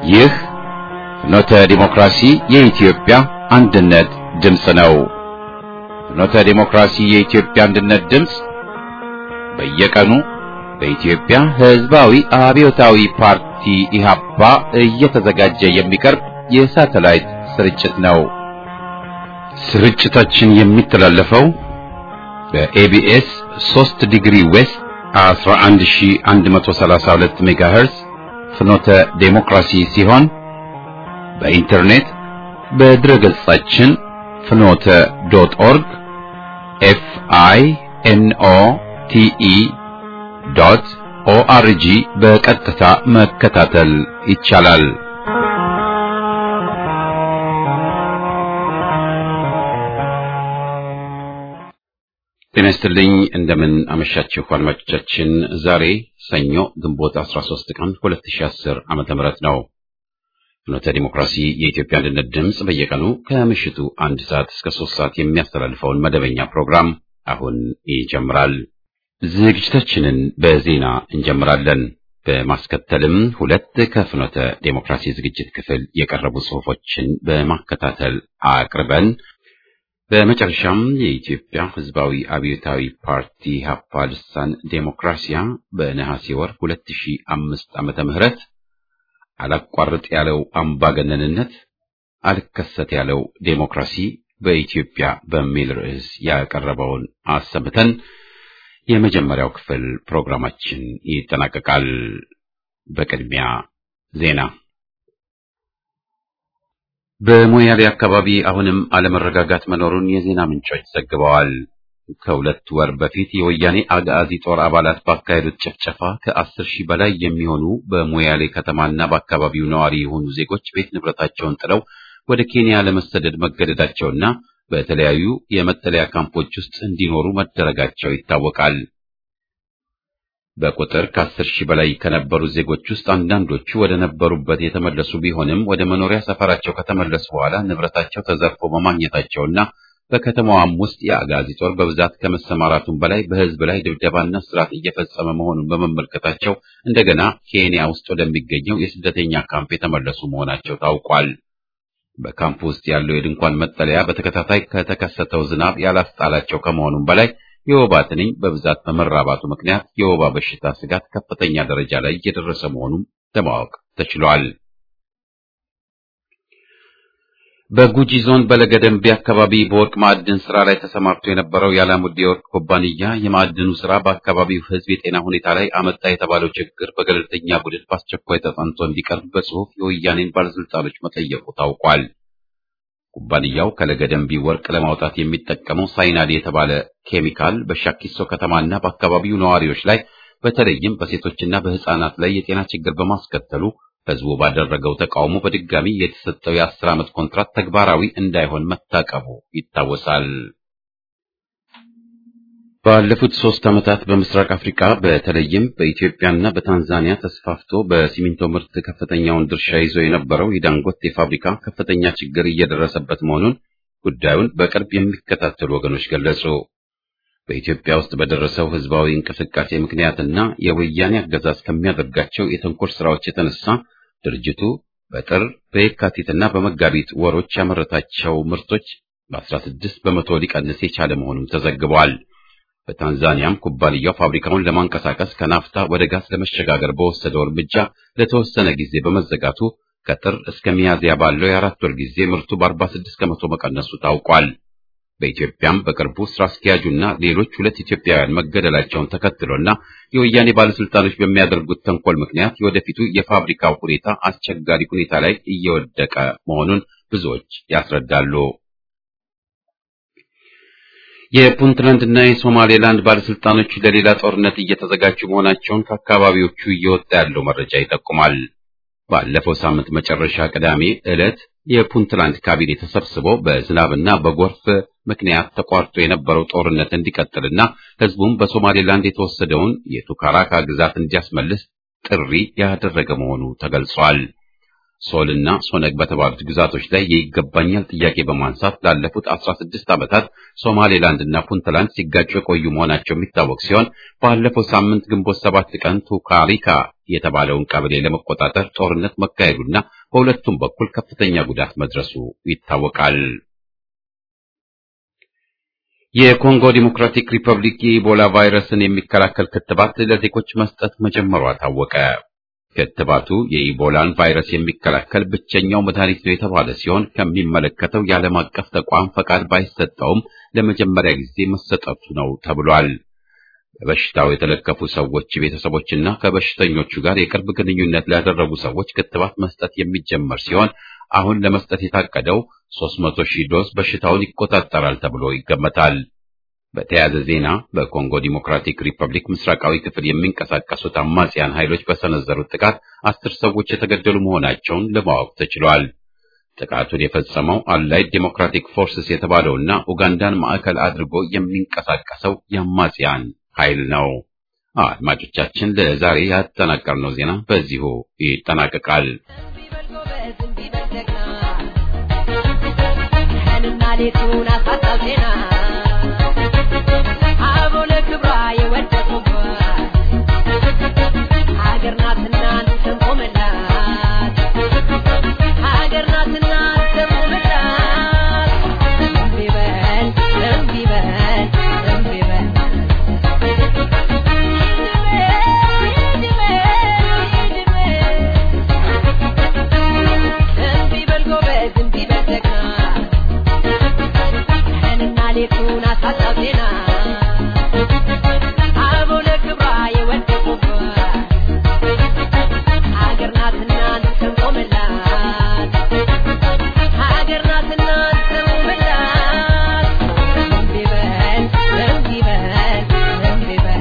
ይህ ፍኖተ ዲሞክራሲ የኢትዮጵያ አንድነት ድምፅ ነው። ፍኖተ ዲሞክራሲ የኢትዮጵያ አንድነት ድምፅ በየቀኑ በኢትዮጵያ ሕዝባዊ አብዮታዊ ፓርቲ ኢህአፓ እየተዘጋጀ የሚቀርብ የሳተላይት ስርጭት ነው። ስርጭታችን የሚተላለፈው በኤቢኤስ 3 ዲግሪ ዌስት 11132 ሜጋሄርስ ፍኖተ ዴሞክራሲ ሲሆን በኢንተርኔት በድረገጻችን ፍኖተ ዶት ኦርግ ኤፍ አይ ኤን ኦ ቲ ኢ ዶት ኦአርጂ በቀጥታ መከታተል ይቻላል። ጤና ይስጥልኝ። እንደምን አመሻችሁ አድማጮቻችን። ዛሬ ሰኞ ግንቦት 13 ቀን 2010 ዓመተ ምህረት ነው። ፍኖተ ዲሞክራሲ የኢትዮጵያ አንድነት ድምፅ በየቀኑ ከምሽቱ አንድ ሰዓት እስከ ሶስት ሰዓት የሚያስተላልፈውን መደበኛ ፕሮግራም አሁን ይጀምራል። ዝግጅታችንን በዜና እንጀምራለን። በማስከተልም ሁለት ከፍኖተ ዴሞክራሲ ዝግጅት ክፍል የቀረቡ ጽሑፎችን በማከታተል አቅርበን በመጨረሻም የኢትዮጵያ ሕዝባዊ አብዮታዊ ፓርቲ ሀፓ ልሳን ዴሞክራሲያ በነሐሴ ወር 2005 ዓመተ ምህረት አላቋርጥ ያለው አምባገነንነት አልከሰት ያለው ዴሞክራሲ በኢትዮጵያ በሚል ርዕስ ያቀረበውን አሰምተን የመጀመሪያው ክፍል ፕሮግራማችን ይጠናቀቃል። በቅድሚያ ዜና። በሞያሌ አካባቢ አሁንም አለመረጋጋት መኖሩን የዜና ምንጮች ዘግበዋል። ከሁለት ወር በፊት የወያኔ አጋዚ ጦር አባላት ባካሄዱት ጭፍጨፋ ከአስር ሺህ በላይ የሚሆኑ በሞያሌ ከተማና በአካባቢው ነዋሪ የሆኑ ዜጎች ቤት ንብረታቸውን ጥለው ወደ ኬንያ ለመሰደድ መገደዳቸውና በተለያዩ የመጠለያ ካምፖች ውስጥ እንዲኖሩ መደረጋቸው ይታወቃል። በቁጥር ከአስር ሺህ በላይ ከነበሩ ዜጎች ውስጥ አንዳንዶቹ ወደ ነበሩበት የተመለሱ ቢሆንም ወደ መኖሪያ ሰፈራቸው ከተመለሱ በኋላ ንብረታቸው ተዘርፎ በማግኘታቸውና በከተማዋም ውስጥ የአጋዚ ጦር በብዛት ከመሰማራቱም በላይ በሕዝብ ላይ ድብደባና ስርዓት እየፈጸመ መሆኑን በመመልከታቸው እንደገና ኬንያ ውስጥ ወደሚገኘው የስደተኛ ካምፕ የተመለሱ መሆናቸው ታውቋል። በካምፕ ውስጥ ያለው የድንኳን መጠለያ በተከታታይ ከተከሰተው ዝናብ ያላስጣላቸው ከመሆኑም በላይ የወባ ትንኝ በብዛት በመራባቱ ምክንያት የወባ በሽታ ስጋት ከፍተኛ ደረጃ ላይ እየደረሰ መሆኑን ለማወቅ ተችሏል። በጉጂ ዞን በለገደንቢ አካባቢ በወርቅ ማዕድን ስራ ላይ ተሰማርቶ የነበረው የአላሙዲ የወርቅ ኩባንያ የማዕድኑ ስራ በአካባቢው ሕዝብ የጤና ሁኔታ ላይ አመጣ የተባለው ችግር በገለልተኛ ቡድን በአስቸኳይ ተጠንቶ እንዲቀርብ በጽሁፍ የወያኔን ባለስልጣኖች መጠየቁ ታውቋል። ኩባንያው ከለገደንቢ ወርቅ ለማውጣት የሚጠቀመው ሳይናድ የተባለ ኬሚካል በሻኪሶ ከተማና በአካባቢው ነዋሪዎች ላይ በተለይም በሴቶችና በሕፃናት ላይ የጤና ችግር በማስከተሉ ህዝቡ ባደረገው ተቃውሞ በድጋሚ የተሰጠው የአስር ዓመት ኮንትራት ተግባራዊ እንዳይሆን መታቀቡ ይታወሳል። ባለፉት ሶስት ዓመታት በምስራቅ አፍሪካ በተለይም በኢትዮጵያና በታንዛኒያ ተስፋፍቶ በሲሚንቶ ምርት ከፍተኛውን ድርሻ ይዞ የነበረው የዳንጎቴ ፋብሪካ ከፍተኛ ችግር እየደረሰበት መሆኑን ጉዳዩን በቅርብ የሚከታተሉ ወገኖች ገለጹ። በኢትዮጵያ ውስጥ በደረሰው ህዝባዊ እንቅስቃሴ ምክንያትና የወያኔ አገዛዝ ከሚያደርጋቸው የተንኮል ስራዎች የተነሳ ድርጅቱ በጥር በየካቲትና በመጋቢት ወሮች ያመረታቸው ምርቶች በ16 በመቶ ሊቀንስ የቻለ መሆኑም ተዘግቧል። በታንዛኒያም ኩባንያው ፋብሪካውን ለማንቀሳቀስ ከናፍታ ወደ ጋዝ ለመሸጋገር በወሰደው እርምጃ ለተወሰነ ጊዜ በመዘጋቱ ከጥር እስከ ሚያዝያ ባለው የአራት ወር ጊዜ ምርቱ በ46 ከመቶ መቀነሱ ታውቋል። በኢትዮጵያም በቅርቡ ስራ አስኪያጁና ሌሎች ሁለት ኢትዮጵያውያን መገደላቸውን ተከትሎና የወያኔ ባለስልጣኖች በሚያደርጉት ተንኮል ምክንያት የወደፊቱ የፋብሪካው ሁኔታ አስቸጋሪ ሁኔታ ላይ እየወደቀ መሆኑን ብዙዎች ያስረዳሉ። የፑንትላንድና የሶማሌላንድ ባለስልጣኖች ለሌላ ጦርነት እየተዘጋጁ መሆናቸውን ከአካባቢዎቹ እየወጣ ያለው መረጃ ይጠቁማል። ባለፈው ሳምንት መጨረሻ ቅዳሜ ዕለት የፑንትላንድ ካቢኔ ተሰብስቦ በዝናብና በጎርፍ ምክንያት ተቋርጦ የነበረው ጦርነት እንዲቀጥልና ህዝቡም በሶማሌላንድ የተወሰደውን የቱካራካ ግዛት እንዲያስመልስ ጥሪ ያደረገ መሆኑ ተገልጿል። ሶልና ሶነግ በተባሉት ግዛቶች ላይ የይገባኛል ጥያቄ በማንሳት ላለፉት 16 ዓመታት ሶማሌላንድ እና ፑንትላንድ ሲጋጩ የቆዩ መሆናቸው የሚታወቅ ሲሆን ባለፈው ሳምንት ግንቦት ሰባት ቀን ቱካሪካ የተባለውን ቀበሌ ለመቆጣጠር ጦርነት መካሄዱና በሁለቱም በኩል ከፍተኛ ጉዳት መድረሱ ይታወቃል። የኮንጎ ዲሞክራቲክ ሪፐብሊክ የኢቦላ ቫይረስን የሚከላከል ክትባት ለዜጎች መስጠት መጀመሯ ታወቀ። ክትባቱ የኢቦላን ቫይረስ የሚከላከል ብቸኛው መድኃኒት ነው የተባለ ሲሆን ከሚመለከተው የዓለም አቀፍ ተቋም ፈቃድ ባይሰጠውም ለመጀመሪያ ጊዜ መሰጠቱ ነው ተብሏል። በበሽታው የተለከፉ ሰዎች ቤተሰቦችና ከበሽተኞቹ ጋር የቅርብ ግንኙነት ላደረጉ ሰዎች ክትባት መስጠት የሚጀመር ሲሆን አሁን ለመስጠት የታቀደው 300 ሺህ ዶዝ በሽታውን ይቆጣጠራል ተብሎ ይገመታል። በተያያዘ ዜና በኮንጎ ዲሞክራቲክ ሪፐብሊክ ምስራቃዊ ክፍል የሚንቀሳቀሱት አማጽያን ኃይሎች በሰነዘሩት ጥቃት አስር ሰዎች የተገደሉ መሆናቸውን ለማወቅ ተችሏል። ጥቃቱን የፈጸመው አላይድ ዲሞክራቲክ ፎርስስ የተባለውና ኡጋንዳን ማዕከል አድርጎ የሚንቀሳቀሰው የአማጽያን ኃይል ነው። አድማጮቻችን ለዛሬ ያጠናቀርነው ዜና በዚሁ ይጠናቀቃል። ሌቱን አሳጣው ዜና አበው ለክብሯ የወደቁባት ሀገር ናትና እንቆምላት ሀገር ናትና እንቆምላት እምቢ በል እምቢ በል እምቢ በል እምቢ በል ጎበዝ እምቢ በል ጀግና ቀንና ሌቱን አሳጣው ዜና አበው ለክብሯ የወደቁባት ሀገር ናትና እንቆምላት ሀገር ናትና እንቆምላት እምቢ በል እምቢ በል እምቢ በል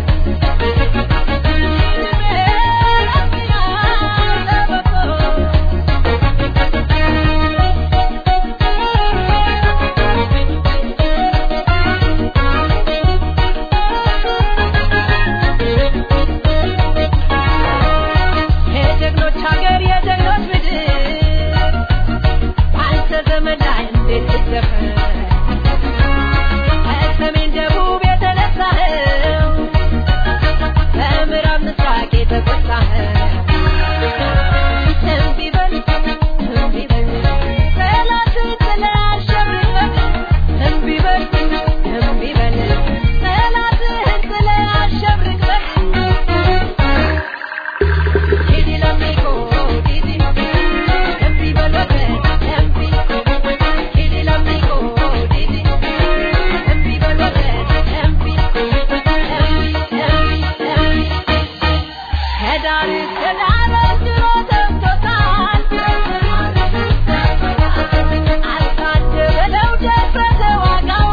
የጀግኖች ሀገር የጀግኖች ምድር በአንተ ዘመን ላይ እንዴት ትደፈር ከሰሜን ደቡብ የተነሳኸው በምዕራብ ምስራቅ የተቆጣኸው እምቢ በል እምቢ በል ጠላትን ጥለህ አሸብርቀህ እምቢ በል እምቢ በል ጠላትህን ጥለህ አሸብርቀህ ዲዲ ለሚቆ ዲዲ እምቢ በል ወገን እምቢ ዲዲ ለሚቆ ዲዲ እምቢ በል ወገን እምቢ እምቢ እምቢ እምቢ ከዳር እስከ ዳር ድሮ ሰምቶታል አልታደለው ደፍረተ ዋጋው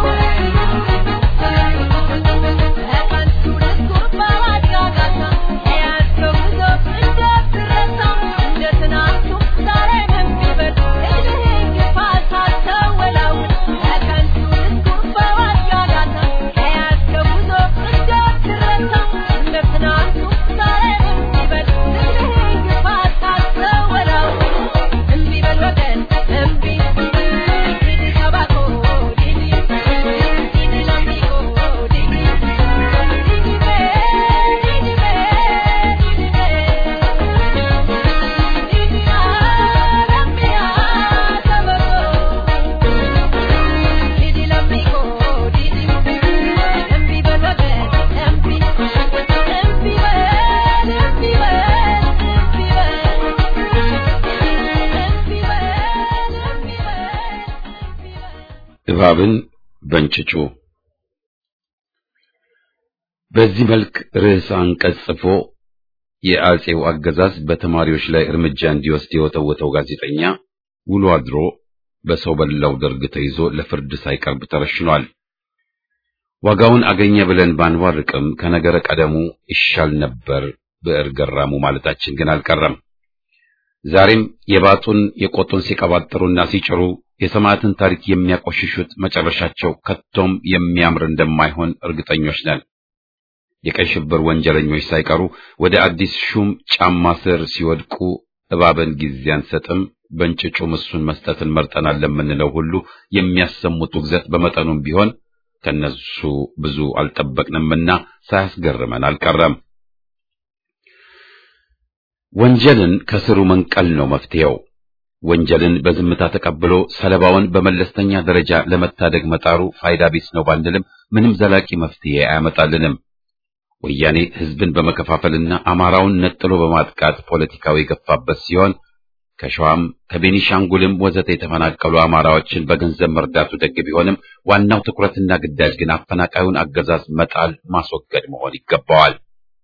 በቀንቱ ድስኩር በዋጋ ጋታ የያዝከው ጉዞ እንደትረሳ እንደ ትናንቱ ዛሬም እምቢ በል እድሜህን ግፋ ሳትወላውል በቀንቱ ድስኩር በዋጋ ጋታ የያዝከው ጉዞ እንደትረሳ እንደ ትናንቱ ዛሬም እምቢ በል እድሜህን ግፋ ሳትወላውል እምቢ በል ወገን እምቢ ዲዲ ተባኮ ዲዲ ዲዲ ለሚቆ ዲዲ እባብን በእንጭጩ በዚህ መልክ ርዕሰ አንቀጽ ጽፎ የአጼው አገዛዝ በተማሪዎች ላይ እርምጃ እንዲወስድ የወተወተው ጋዜጠኛ ውሎ አድሮ በሰው በላው ደርግ ተይዞ ለፍርድ ሳይቀርብ ተረሽኗል። ዋጋውን አገኘ ብለን ባንዋርቅም ከነገረ ቀደሙ ይሻል ነበር ብዕር ገራሙ ማለታችን ግን አልቀረም። ዛሬም የባጡን የቆጡን ሲቀባጥሩና ሲጭሩ የሰማዕትን ታሪክ የሚያቆሽሹት መጨረሻቸው ከቶም የሚያምር እንደማይሆን እርግጠኞች ነን። የቀይ ሽብር ወንጀለኞች ሳይቀሩ ወደ አዲስ ሹም ጫማ ስር ሲወድቁ እባብን ጊዜ አንሰጥም፣ በእንጭጩ ምሱን መስጠትን መርጠናል ለምንለው ሁሉ የሚያሰሙት ውግዘት በመጠኑም ቢሆን ከነሱ ብዙ አልጠበቅንምና ሳያስገርመን አልቀረም። ወንጀልን ከስሩ መንቀል ነው መፍትሄው። ወንጀልን በዝምታ ተቀብሎ ሰለባውን በመለስተኛ ደረጃ ለመታደግ መጣሩ ፋይዳ ቢስ ነው ባንልም ምንም ዘላቂ መፍትሄ አያመጣልንም። ወያኔ ህዝብን በመከፋፈልና አማራውን ነጥሎ በማጥቃት ፖለቲካው የገፋበት ሲሆን ከሸዋም ከቤኒሻንጉልም ወዘተ የተፈናቀሉ አማራዎችን በገንዘብ መርዳቱ ደግ ቢሆንም ዋናው ትኩረትና ግዳጅ ግን አፈናቃዩን አገዛዝ መጣል ማስወገድ መሆን ይገባዋል።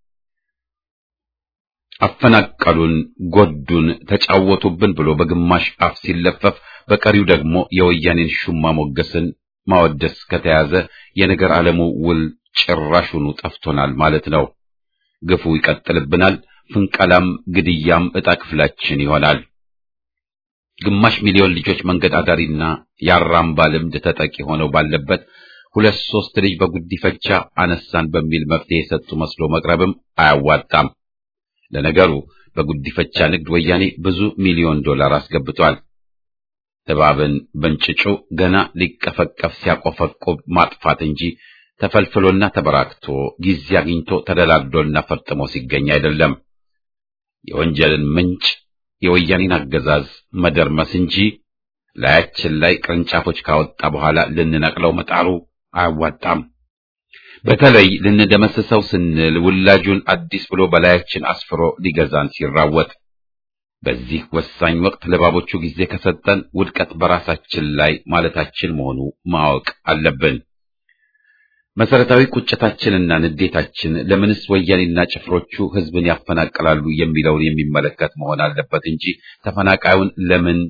አፈናቀሉን፣ ጎዱን፣ ተጫወቱብን ብሎ በግማሽ አፍ ሲለፈፍ በቀሪው ደግሞ የወያኔን ሹማ ሞገስን ማወደስ ከተያዘ የነገር ዓለሙ ውል ጭራሹኑ ጠፍቶናል ማለት ነው። ግፉ ይቀጥልብናል። ፍንቀላም ግድያም ዕጣ ክፍላችን ይሆናል። ግማሽ ሚሊዮን ልጆች መንገድ አዳሪና የአራምባ ልምድ ተጠቂ ሆነው ባለበት ሁለት ሶስት ልጅ በጉዲፈቻ አነሳን በሚል መፍትሄ የሰጡ መስሎ መቅረብም አያዋጣም። ለነገሩ በጉዲፈቻ ንግድ ወያኔ ብዙ ሚሊዮን ዶላር አስገብቷል። እባብን በእንጭጩ ገና ሊቀፈቀፍ ሲያቆፈቁብ ማጥፋት እንጂ ተፈልፍሎና ተበራክቶ ጊዜ አግኝቶ ተደላድሎና ፈርጥሞ ሲገኝ አይደለም። የወንጀልን ምንጭ የወያኔን አገዛዝ መደርመስ እንጂ ላያችን ላይ ቅርንጫፎች ካወጣ በኋላ ልንነቅለው መጣሩ አያዋጣም። በተለይ ልንደመስሰው ስንል ውላጁን አዲስ ብሎ በላያችን አስፍሮ ሊገዛን ሲራወጥ፣ በዚህ ወሳኝ ወቅት ለባቦቹ ጊዜ ከሰጠን ውድቀት በራሳችን ላይ ማለታችን መሆኑ ማወቅ አለብን። መሰረታዊ ቁጭታችንና ንዴታችን ለምንስ ወያኔና ጭፍሮቹ ህዝብን ያፈናቅላሉ የሚለውን የሚመለከት መሆን አለበት እንጂ ተፈናቃዩን ለምን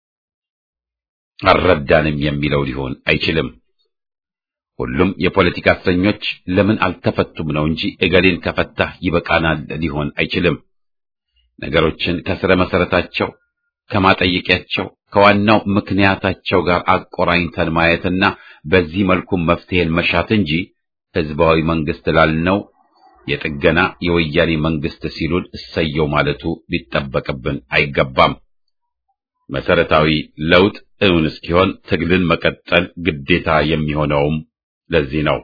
አልረዳንም የሚለው ሊሆን አይችልም። ሁሉም የፖለቲካ እስረኞች ለምን አልተፈቱም ነው እንጂ እገሌን ከፈታህ ይበቃናል ሊሆን አይችልም። ነገሮችን ከስረ መሰረታቸው ከማጠየቂያቸው ከዋናው ምክንያታቸው ጋር አቆራኝተን ማየትና በዚህ መልኩ መፍትሄን መሻት እንጂ ህዝባዊ መንግስት ላልነው የጥገና የወያኔ መንግስት ሲሉን እሰየው ማለቱ ሊጠበቅብን አይገባም። መሰረታዊ ለውጥ እውን እስኪሆን ትግልን መቀጠል ግዴታ የሚሆነውም ለዚህ ነው።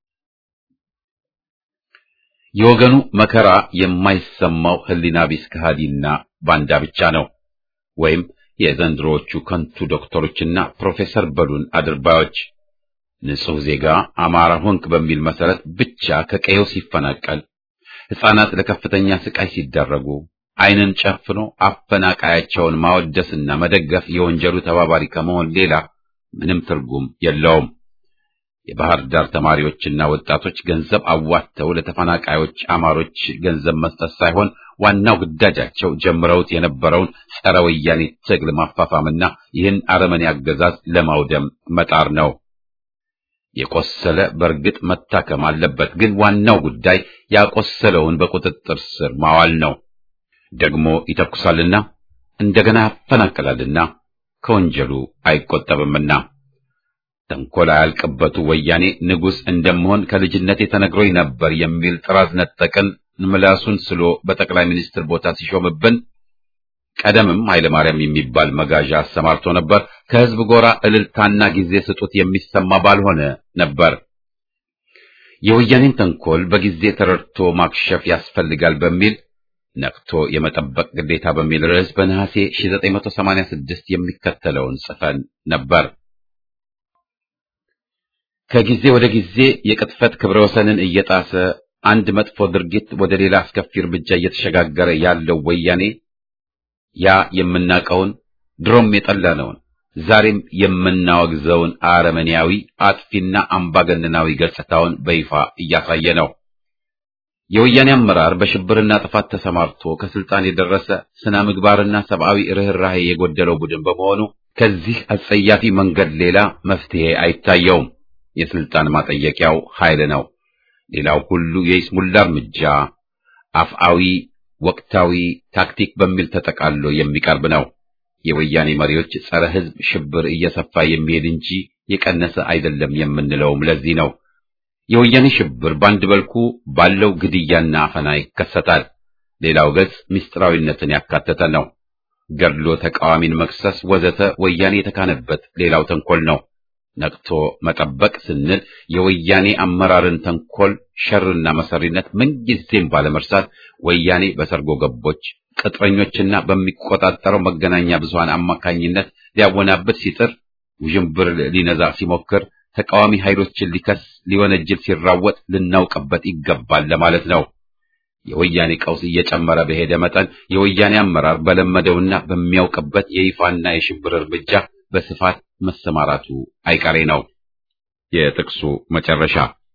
የወገኑ መከራ የማይሰማው ህሊና ቢስ ከሃዲና ባንዳ ብቻ ነው ወይም የዘንድሮዎቹ ከንቱ ዶክተሮችና ፕሮፌሰር በሉን አድርባዮች ንጹሕ ዜጋ አማራ ሆንክ በሚል መሰረት ብቻ ከቀየው ሲፈናቀል፣ ሕፃናት ለከፍተኛ ስቃይ ሲዳረጉ ዓይንን ጨፍኖ አፈናቃያቸውን ማወደስና መደገፍ የወንጀሉ ተባባሪ ከመሆን ሌላ ምንም ትርጉም የለውም። የባህር ዳር ተማሪዎችና ወጣቶች ገንዘብ አዋጥተው ለተፈናቃዮች አማሮች ገንዘብ መስጠት ሳይሆን ዋናው ግዳጃቸው ጀምረውት የነበረውን ጸረ ወያኔ ትግል ማፋፋምና ይህን አረመኔ አገዛዝ ለማውደም መጣር ነው። የቆሰለ በእርግጥ መታከም አለበት፣ ግን ዋናው ጉዳይ ያቆሰለውን በቁጥጥር ስር ማዋል ነው። ደግሞ ይተኩሳልና እንደገና ያፈናቅላልና ከወንጀሉ አይቆጠብምና ተንኮል አያልቅበቱ ወያኔ ንጉሥ እንደምሆን ከልጅነቴ ተነግሮኝ ነበር የሚል ጥራዝ ነጠቅን ምላሱን ስሎ በጠቅላይ ሚኒስትር ቦታ ሲሾምብን ቀደምም ኃይለ ማርያም የሚባል መጋዣ አሰማርቶ ነበር። ከህዝብ ጎራ እልልታና ጊዜ ስጡት የሚሰማ ባልሆነ ነበር። የወያኔን ተንኮል በጊዜ ተረድቶ ማክሸፍ ያስፈልጋል በሚል ነቅቶ የመጠበቅ ግዴታ በሚል ርዕስ በነሐሴ 1986 የሚከተለውን ጽፈን ነበር። ከጊዜ ወደ ጊዜ የቅጥፈት ክብረ ወሰንን እየጣሰ አንድ መጥፎ ድርጊት ወደ ሌላ አስከፊ እርምጃ እየተሸጋገረ ያለው ወያኔ ያ የምናውቀውን ድሮም የጠላነውን ዛሬም የምናወግዘውን አረመኔያዊ አጥፊና አምባገነናዊ ገጽታውን በይፋ እያሳየ ነው። የወያኔ አመራር በሽብርና ጥፋት ተሰማርቶ ከስልጣን የደረሰ ስነ ምግባርና ሰብአዊ ርኅራኄ የጎደለው ቡድን በመሆኑ ከዚህ አጸያፊ መንገድ ሌላ መፍትሄ አይታየውም። የስልጣን ማጠየቂያው ኃይል ነው። ሌላው ሁሉ የይስሙላ እርምጃ አፍአዊ፣ ወቅታዊ ታክቲክ በሚል ተጠቃሎ የሚቀርብ ነው። የወያኔ መሪዎች ጸረ ሕዝብ ሽብር እየሰፋ የሚሄድ እንጂ የቀነሰ አይደለም የምንለውም ለዚህ ነው። የወያኔ ሽብር በአንድ በልኩ ባለው ግድያና አፈና ይከሰታል። ሌላው ገጽ ምስጢራዊነትን ያካተተ ነው። ገድሎ ተቃዋሚን መክሰስ ወዘተ ወያኔ የተካነበት ሌላው ተንኮል ነው። ነቅቶ መጠበቅ ስንል የወያኔ አመራርን ተንኮል፣ ሸርና መሰሪነት ምንጊዜም ባለመርሳት ወያኔ በሰርጎ ገቦች ቅጥረኞችና በሚቆጣጠረው መገናኛ ብዙሃን አማካኝነት ሊያወናብድ ሲጥር፣ ውዥንብር ሊነዛ ሲሞክር፣ ተቃዋሚ ኃይሎችን ሊከስ ሊወነጅል ሲራወጥ ልናውቅበት ይገባል ለማለት ነው። የወያኔ ቀውስ እየጨመረ በሄደ መጠን የወያኔ አመራር በለመደውና በሚያውቅበት የይፋና የሽብር እርምጃ በስፋት መሰማራቱ አይቀሬ ነው። የጥቅሱ መጨረሻ።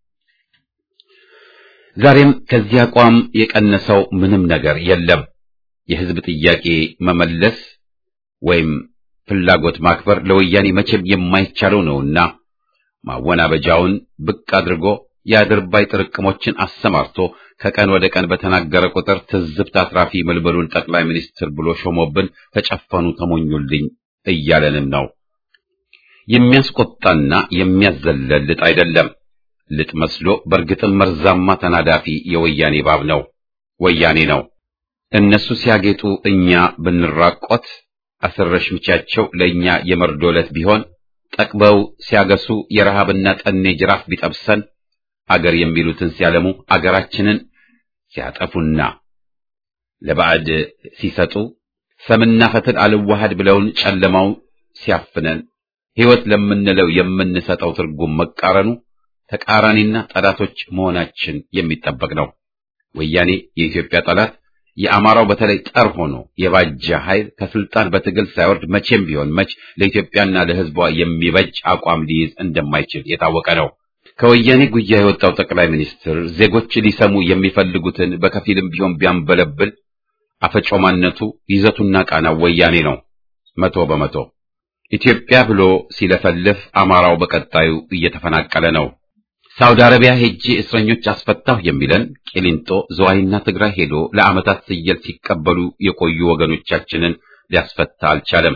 ዛሬም ከዚህ አቋም የቀነሰው ምንም ነገር የለም። የሕዝብ ጥያቄ መመለስ ወይም ፍላጎት ማክበር ለወያኔ መቼም የማይቻለው ነውና ማወናበጃውን ብቅ አድርጎ የአድርባይ ጥርቅሞችን አሰማርቶ ከቀን ወደ ቀን በተናገረ ቁጥር ትዝብት አትራፊ ምልምሉን ጠቅላይ ሚኒስትር ብሎ ሾሞብን ተጨፈኑ ተሞኙልኝ እያለንም ነው። የሚያስቆጣና የሚያዘለል ልጥ አይደለም። ልጥ መስሎ በእርግጥም መርዛማ ተናዳፊ የወያኔ ባብ ነው፣ ወያኔ ነው። እነሱ ሲያጌጡ እኛ ብንራቆት አስረሽ ምቻቸው ለእኛ የመርዶ ዕለት ቢሆን ጠቅበው ሲያገሱ የረሃብና ጠኔ ጅራፍ ቢጠብሰን አገር የሚሉትን ሲያለሙ አገራችንን ሲያጠፉና ለባዕድ ሲሰጡ ሰምና ፈትል አልዋሃድ ብለውን ጨለማው ሲያፍነን ሕይወት ለምንለው የምንሰጠው ትርጉም መቃረኑ ተቃራኒና ጠላቶች መሆናችን የሚጠበቅ ነው። ወያኔ የኢትዮጵያ ጠላት፣ የአማራው በተለይ ጠር ሆኖ የባጀ ኃይል ከስልጣን በትግል ሳይወርድ መቼም ቢሆን መች ለኢትዮጵያና ለሕዝቧ የሚበጅ አቋም ሊይዝ እንደማይችል የታወቀ ነው። ከወያኔ ጉያ የወጣው ጠቅላይ ሚኒስትር ዜጎች ሊሰሙ የሚፈልጉትን በከፊልም ቢሆን ቢያንበለብል አፈጮማነቱ ይዘቱና ቃናው ወያኔ ነው። መቶ በመቶ ኢትዮጵያ ብሎ ሲለፈልፍ አማራው በቀጣዩ እየተፈናቀለ ነው። ሳውዲ አረቢያ ሄጄ እስረኞች አስፈታሁ የሚለን ቂሊንጦ፣ ዝዋይና ትግራይ ሄዶ ለዓመታት ስየል ሲቀበሉ የቆዩ ወገኖቻችንን ሊያስፈታ አልቻለም።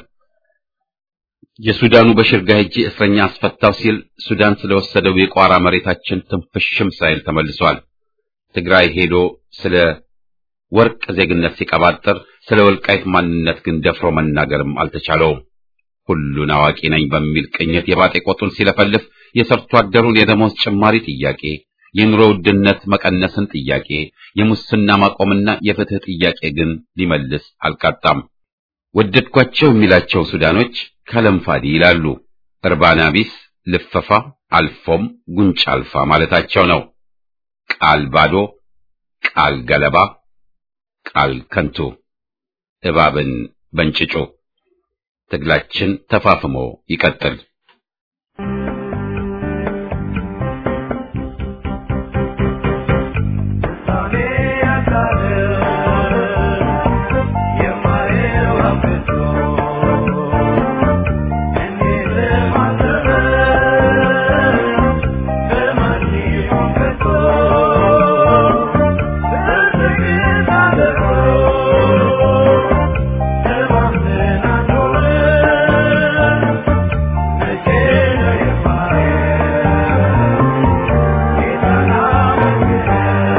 የሱዳኑ በሽርጋ ሄጄ እስረኛ አስፈታው ሲል ሱዳን ስለወሰደው የቋራ መሬታችን ትንፍሽም ሳይል ተመልሷል። ትግራይ ሄዶ ስለ ወርቅ ዜግነት ሲቀባጥር ስለ ወልቃይት ማንነት ግን ደፍሮ መናገርም አልተቻለውም። ሁሉን አዋቂ ነኝ በሚል ቅኝት የባጤ ቆጡን ሲለፈልፍ የሰርቶ አደሩን የደሞዝ ጭማሪ ጥያቄ፣ የኑሮ ውድነት መቀነስን ጥያቄ፣ የሙስና ማቆምና የፍትህ ጥያቄ ግን ሊመልስ አልቃጣም። ወደድኳቸው የሚላቸው ሱዳኖች ከለምፋዲ ይላሉ። እርባና ቢስ ልፈፋ አልፎም ጉንጭ አልፋ ማለታቸው ነው። ቃል ባዶ፣ ቃል ገለባ፣ ቃል ከንቱ፣ እባብን በእንጭጩ። ትግላችን ተፋፍሞ ይቀጥል።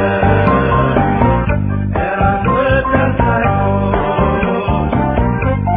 Thank you.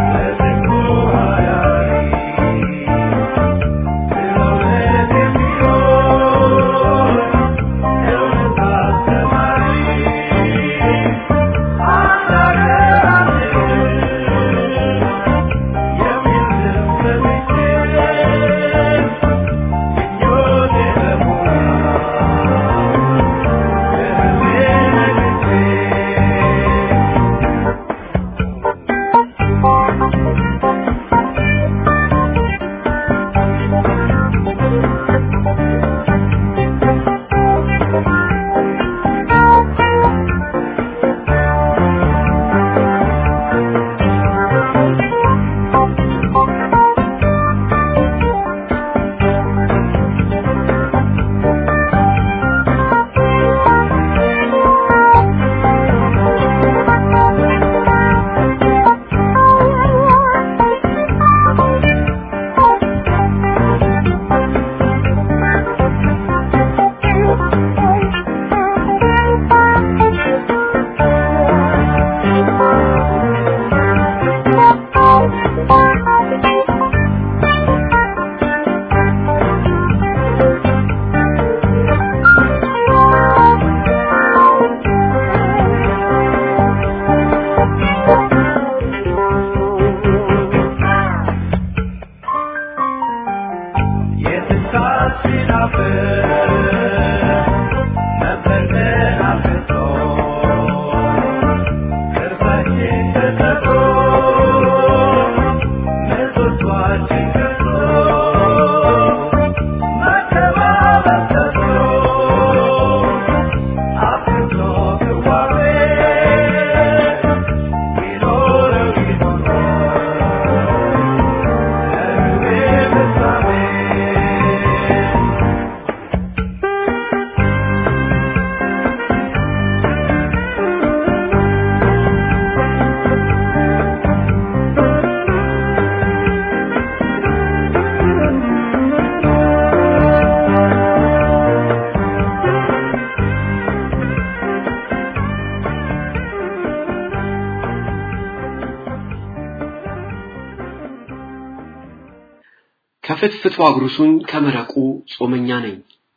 ከፍትፍቱ አጉርሱኝ ከመረቁ ጾመኛ ነኝ።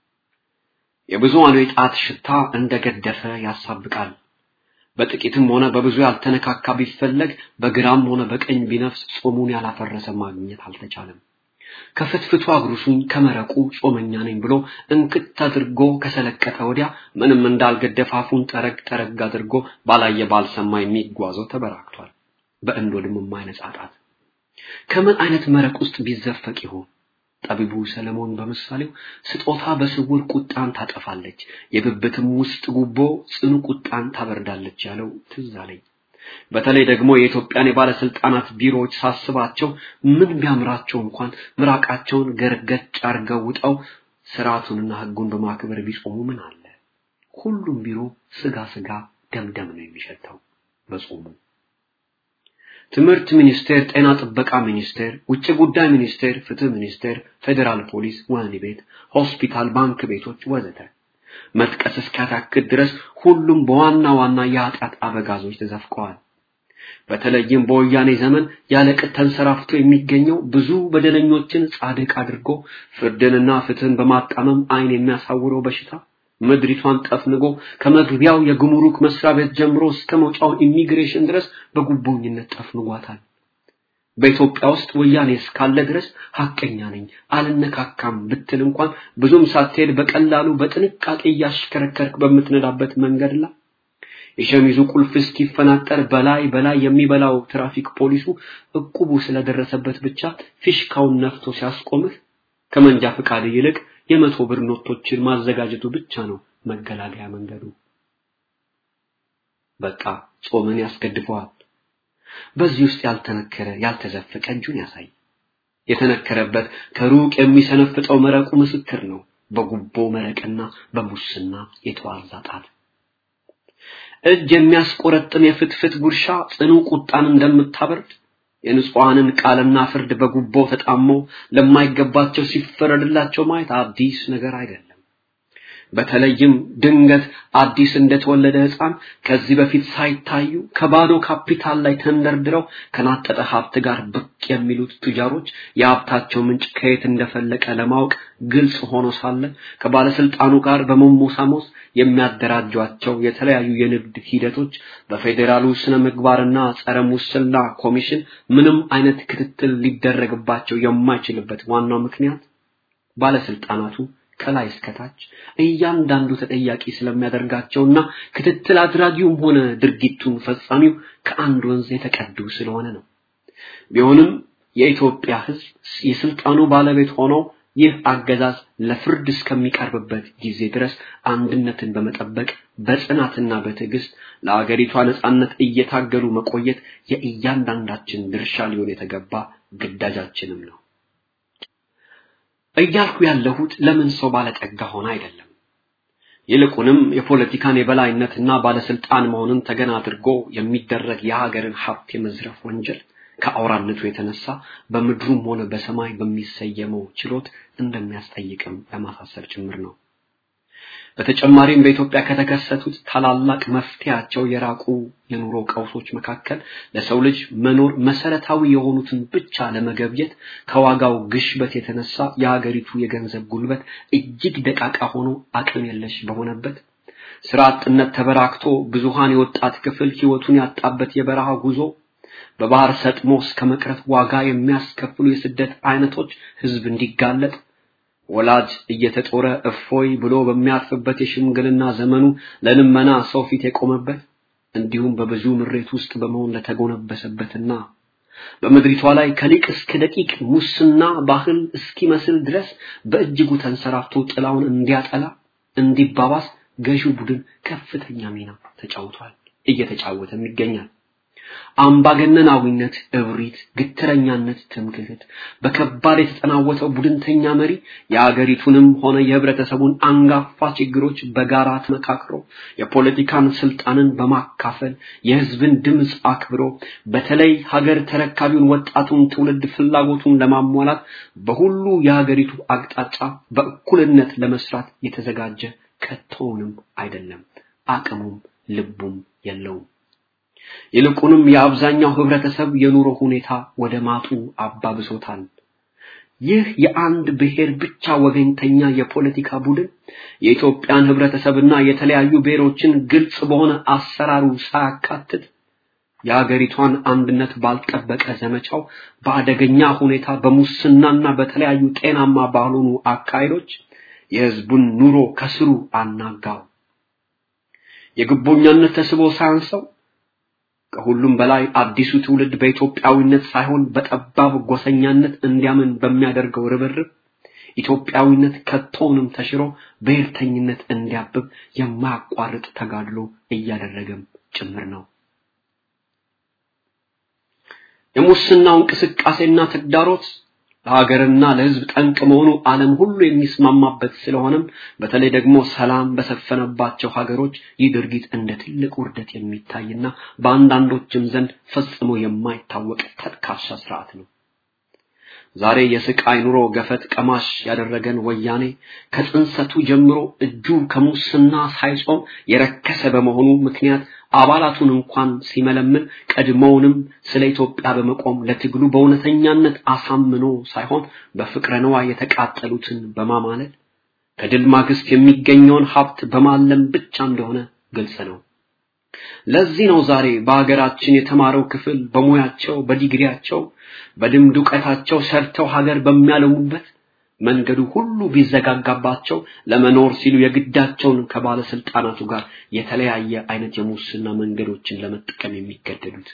የብዙሃኑ የጣት ሽታ እንደገደፈ ያሳብቃል። በጥቂትም ሆነ በብዙ ያልተነካካ ቢፈለግ በግራም ሆነ በቀኝ ቢነፍስ ጾሙን ያላፈረሰ ማግኘት አልተቻለም። ከፍትፍቱ አጉርሱኝ ከመረቁ ጾመኛ ነኝ ብሎ እንክት አድርጎ ከሰለቀጠ ወዲያ ምንም እንዳልገደፈ አፉን ጠረግ ጠረግ አድርጎ ባላየ ባልሰማ የሚጓዘው ተበራክቷል። በእንዶድም የማይነጻ ጣት ከምን አይነት መረቅ ውስጥ ቢዘፈቅ ይሆን? ጠቢቡ ሰለሞን በምሳሌው ስጦታ በስውር ቁጣን ታጠፋለች፣ የብብትም ውስጥ ጉቦ ጽኑ ቁጣን ታበርዳለች ያለው ትዝ አለኝ። በተለይ ደግሞ የኢትዮጵያን የባለስልጣናት ቢሮዎች ሳስባቸው ምን ቢያምራቸው እንኳን ምራቃቸውን ገርገጭ አርገው ውጠው ስርዓቱንና ሕጉን በማክበር ቢጾሙ ምን አለ? ሁሉም ቢሮ ስጋ ስጋ ደምደም ነው የሚሸተው በጾሙ። ትምህርት ሚኒስቴር፣ ጤና ጥበቃ ሚኒስቴር፣ ውጭ ጉዳይ ሚኒስቴር፣ ፍትህ ሚኒስቴር፣ ፌዴራል ፖሊስ፣ ወህኒ ቤት፣ ሆስፒታል፣ ባንክ ቤቶች ወዘተ መጥቀስ እስኪያታክት ድረስ ሁሉም በዋና ዋና የኃጢአት አበጋዞች ተዘፍቀዋል። በተለይም በወያኔ ዘመን ያለቅጥ ተንሰራፍቶ የሚገኘው ብዙ በደለኞችን ጻድቅ አድርጎ ፍርድንና ፍትህን በማጣመም አይን የሚያሳውረው በሽታ ምድሪቷን ጠፍንጎ ከመግቢያው የጉምሩክ መስሪያ ቤት ጀምሮ እስከ መውጫው ኢሚግሬሽን ድረስ በጉቦኝነት ጠፍንጓታል። በኢትዮጵያ ውስጥ ወያኔ እስካለ ድረስ ሐቀኛ ነኝ አልነካካም ብትል እንኳን ብዙም ሳትሄድ በቀላሉ በጥንቃቄ እያሽከረከርክ በምትነዳበት መንገድ ላይ የሸሚዙ ቁልፍ እስኪፈናጠር በላይ በላይ የሚበላው ትራፊክ ፖሊሱ እቁቡ ስለደረሰበት ብቻ ፊሽካውን ነፍቶ ሲያስቆምህ ከመንጃ ፈቃድ ይልቅ የመቶ ብር ኖቶችን ማዘጋጀቱ ብቻ ነው መገላገያ መንገዱ። በቃ ጾምን ያስገድፈዋል። በዚህ ውስጥ ያልተነከረ ያልተዘፈቀ እጁን ያሳይ። የተነከረበት ከሩቅ የሚሰነፍጠው መረቁ ምስክር ነው። በጉቦ መረቅና በሙስና የተዋዛ ጣት እጅ የሚያስቆረጥም የፍትፍት ጉርሻ ጽኑ ቁጣን እንደምታበርድ የንጹሐንን ቃልና ፍርድ በጉቦ ተጣመው ለማይገባቸው ሲፈረድላቸው ማየት አዲስ ነገር አይደለም። በተለይም ድንገት አዲስ እንደተወለደ ሕፃን ከዚህ በፊት ሳይታዩ ከባዶ ካፒታል ላይ ተንደርድረው ከናጠጠ ሀብት ጋር ብቅ የሚሉት ቱጃሮች የሀብታቸው ምንጭ ከየት እንደፈለቀ ለማወቅ ግልጽ ሆኖ ሳለ ከባለስልጣኑ ጋር በመሞሳሞስ የሚያደራጇቸው የተለያዩ የንግድ ሂደቶች በፌዴራሉ ስነ ምግባርና ጸረ ሙስና ኮሚሽን ምንም አይነት ክትትል ሊደረግባቸው የማይችልበት ዋናው ምክንያት ባለስልጣናቱ ከላይ እስከታች እያንዳንዱ ተጠያቂ ስለሚያደርጋቸውና ክትትል አድራጊውም ሆነ ድርጊቱን ፈጻሚው ከአንድ ወንዝ የተቀዱ ስለሆነ ነው። ቢሆንም የኢትዮጵያ ሕዝብ የስልጣኑ ባለቤት ሆኖ ይህ አገዛዝ ለፍርድ እስከሚቀርብበት ጊዜ ድረስ አንድነትን በመጠበቅ በጽናትና በትዕግስት ለአገሪቷ ነጻነት እየታገሉ መቆየት የእያንዳንዳችን ድርሻ ሊሆን የተገባ ግዳጃችንም ነው። እያልኩ ያለሁት ለምን ሰው ባለጠጋ ሆነ አይደለም። ይልቁንም የፖለቲካን የበላይነትና ባለስልጣን መሆንን ተገን አድርጎ የሚደረግ የሀገርን ሀብት የመዝረፍ ወንጀል ከአውራነቱ የተነሳ በምድሩም ሆነ በሰማይ በሚሰየመው ችሎት እንደሚያስጠይቅም ለማሳሰብ ጭምር ነው። በተጨማሪም በኢትዮጵያ ከተከሰቱት ታላላቅ መፍትያቸው የራቁ የኑሮ ቀውሶች መካከል ለሰው ልጅ መኖር መሰረታዊ የሆኑትን ብቻ ለመገብየት ከዋጋው ግሽበት የተነሳ የሀገሪቱ የገንዘብ ጉልበት እጅግ ደቃቃ ሆኖ አቅም የለሽ በሆነበት ስራ አጥነት ተበራክቶ ብዙሃን የወጣት ክፍል ህይወቱን ያጣበት የበረሃ ጉዞ በባህር ሰጥሞ እስከ መቅረት ዋጋ የሚያስከፍሉ የስደት አይነቶች ህዝብ እንዲጋለጥ ወላጅ እየተጦረ እፎይ ብሎ በሚያርፍበት የሽምግልና ዘመኑ ለልመና ሰው ፊት የቆመበት እንዲሁም በብዙ ምሬት ውስጥ በመሆን ለተጎነበሰበትና በምድሪቷ ላይ ከሊቅ እስከ ደቂቅ ሙስና ባህል እስኪመስል ድረስ በእጅጉ ተንሰራፍቶ ጥላውን እንዲያጠላ እንዲባባስ ገዢው ቡድን ከፍተኛ ሚና ተጫውቷል፣ እየተጫወተም ይገኛል። አምባገነናዊነት፣ እብሪት፣ ግትረኛነት፣ ትምክህት በከባድ የተጠናወተው ቡድንተኛ መሪ የአገሪቱንም ሆነ የህብረተሰቡን አንጋፋ ችግሮች በጋራ ተመካክሮ የፖለቲካን ስልጣንን በማካፈል የህዝብን ድምፅ አክብሮ በተለይ ሀገር ተረካቢውን ወጣቱን ትውልድ ፍላጎቱን ለማሟላት በሁሉ የሀገሪቱ አቅጣጫ በእኩልነት ለመስራት የተዘጋጀ ከቶውንም አይደለም። አቅሙም ልቡም የለውም። ይልቁንም የአብዛኛው ህብረተሰብ የኑሮ ሁኔታ ወደ ማጡ አባብሶታል። ይህ የአንድ ብሔር ብቻ ወገንተኛ የፖለቲካ ቡድን የኢትዮጵያን ህብረተሰብና የተለያዩ ብሔሮችን ግልጽ በሆነ አሰራሩ ሳያካትት የሀገሪቷን አንድነት ባልጠበቀ ዘመቻው በአደገኛ ሁኔታ በሙስናና በተለያዩ ጤናማ ባልሆኑ አካሄዶች የህዝቡን ኑሮ ከስሩ አናጋው። የግቦኛነት ተስቦ ሳያንሰው ከሁሉም በላይ አዲሱ ትውልድ በኢትዮጵያዊነት ሳይሆን በጠባብ ጎሰኛነት እንዲያምን በሚያደርገው ርብርብ ኢትዮጵያዊነት ከቶውንም ተሽሮ ብሔርተኝነት እንዲያብብ የማያቋርጥ ተጋድሎ እያደረገም ጭምር ነው። የሙስናው እንቅስቃሴና ተግዳሮት ለሀገርና ለህዝብ ጠንቅ መሆኑ ዓለም ሁሉ የሚስማማበት ስለሆነም በተለይ ደግሞ ሰላም በሰፈነባቸው ሀገሮች ይህ ድርጊት እንደ ትልቅ ውርደት የሚታይና በአንዳንዶችም ዘንድ ፈጽሞ የማይታወቅ ተጥካሻ ስርዓት ነው። ዛሬ የስቃይ ኑሮ ገፈት ቀማሽ ያደረገን ወያኔ ከጽንሰቱ ጀምሮ እጁ ከሙስና ሳይጾም የረከሰ በመሆኑ ምክንያት አባላቱን እንኳን ሲመለምን ቀድሞውንም ስለ ኢትዮጵያ በመቆም ለትግሉ በእውነተኛነት አሳምኖ ሳይሆን በፍቅረ ነዋይ የተቃጠሉትን በማማለል ከድል ማግስት የሚገኘውን ሀብት በማለም ብቻ እንደሆነ ግልጽ ነው። ለዚህ ነው ዛሬ በሀገራችን የተማረው ክፍል በሙያቸው፣ በዲግሪያቸው፣ በልምድ እውቀታቸው ሰርተው ሀገር በሚያለሙበት መንገዱ ሁሉ ቢዘጋጋባቸው ለመኖር ሲሉ የግዳቸውን ከባለስልጣናቱ ጋር የተለያየ አይነት የሙስና መንገዶችን ለመጠቀም የሚገደዱት።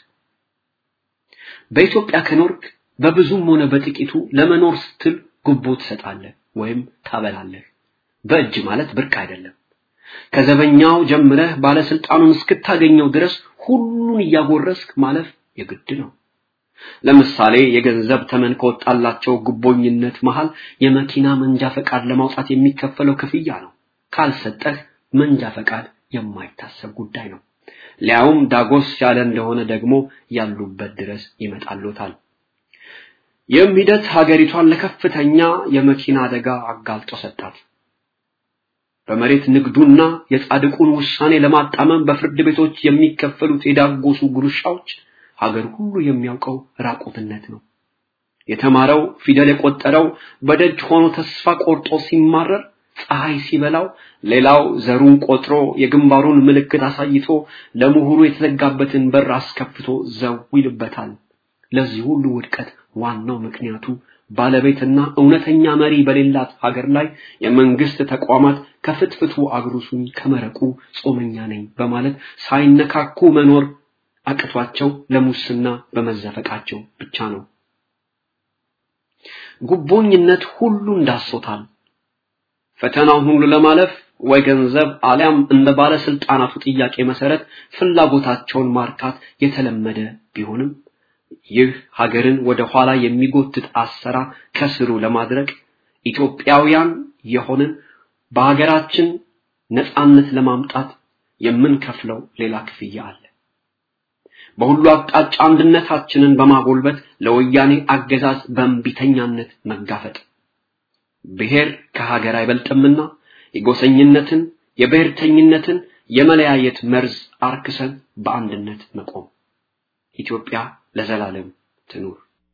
በኢትዮጵያ ከኖርክ በብዙም ሆነ በጥቂቱ ለመኖር ስትል ጉቦ ትሰጣለህ ወይም ታበላለህ። በእጅ ማለት ብርቅ አይደለም። ከዘበኛው ጀምረህ ባለስልጣኑን እስክታገኘው ድረስ ሁሉን እያጎረስክ ማለፍ የግድ ነው። ለምሳሌ የገንዘብ ተመን ከወጣላቸው ጉቦኝነት መሃል የመኪና መንጃ ፈቃድ ለማውጣት የሚከፈለው ክፍያ ነው። ካልሰጠህ መንጃ ፈቃድ የማይታሰብ ጉዳይ ነው። ሊያውም ዳጎስ ያለ እንደሆነ ደግሞ ያሉበት ድረስ ይመጣሉታል። ይህም ሂደት ሀገሪቷን ለከፍተኛ የመኪና አደጋ አጋልጦ ሰጣት። በመሬት ንግዱና የጻድቁን ውሳኔ ለማጣመም በፍርድ ቤቶች የሚከፈሉት የዳጎሱ ጉርሻዎች ሀገር ሁሉ የሚያውቀው ራቁትነት ነው። የተማረው ፊደል የቆጠረው በደጅ ሆኖ ተስፋ ቆርጦ ሲማረር ፀሐይ ሲበላው ሌላው ዘሩን ቆጥሮ የግንባሩን ምልክት አሳይቶ ለምሁሩ የተዘጋበትን በር አስከፍቶ ዘው ይልበታል። ለዚህ ሁሉ ውድቀት ዋናው ምክንያቱ ባለቤትና እውነተኛ መሪ በሌላት ሀገር ላይ የመንግስት ተቋማት ከፍትፍቱ አግሩሱኝ ከመረቁ ጾመኛ ነኝ በማለት ሳይነካኩ መኖር አቅቷቸው ለሙስና በመዘፈቃቸው ብቻ ነው። ጉቦኝነት ሁሉ እንዳሶታል። ፈተናውን ሁሉ ለማለፍ ወይ ገንዘብ አሊያም እንደ ባለስልጣናቱ ጥያቄ መሰረት ፍላጎታቸውን ማርካት የተለመደ ቢሆንም ይህ ሀገርን ወደ ኋላ የሚጎትት አሰራር ከስሩ ለማድረግ ኢትዮጵያውያን የሆንን በሀገራችን ነፃነት ለማምጣት የምንከፍለው ሌላ ክፍያ አለ። በሁሉ አቅጣጫ አንድነታችንን በማጎልበት ለወያኔ አገዛዝ በእንቢተኛነት መጋፈጥ ብሔር ከሀገር አይበልጥምና የጎሰኝነትን የብሔርተኝነትን የመለያየት መርዝ አርክሰን በአንድነት መቆም ኢትዮጵያ ለዘላለም ትኑር።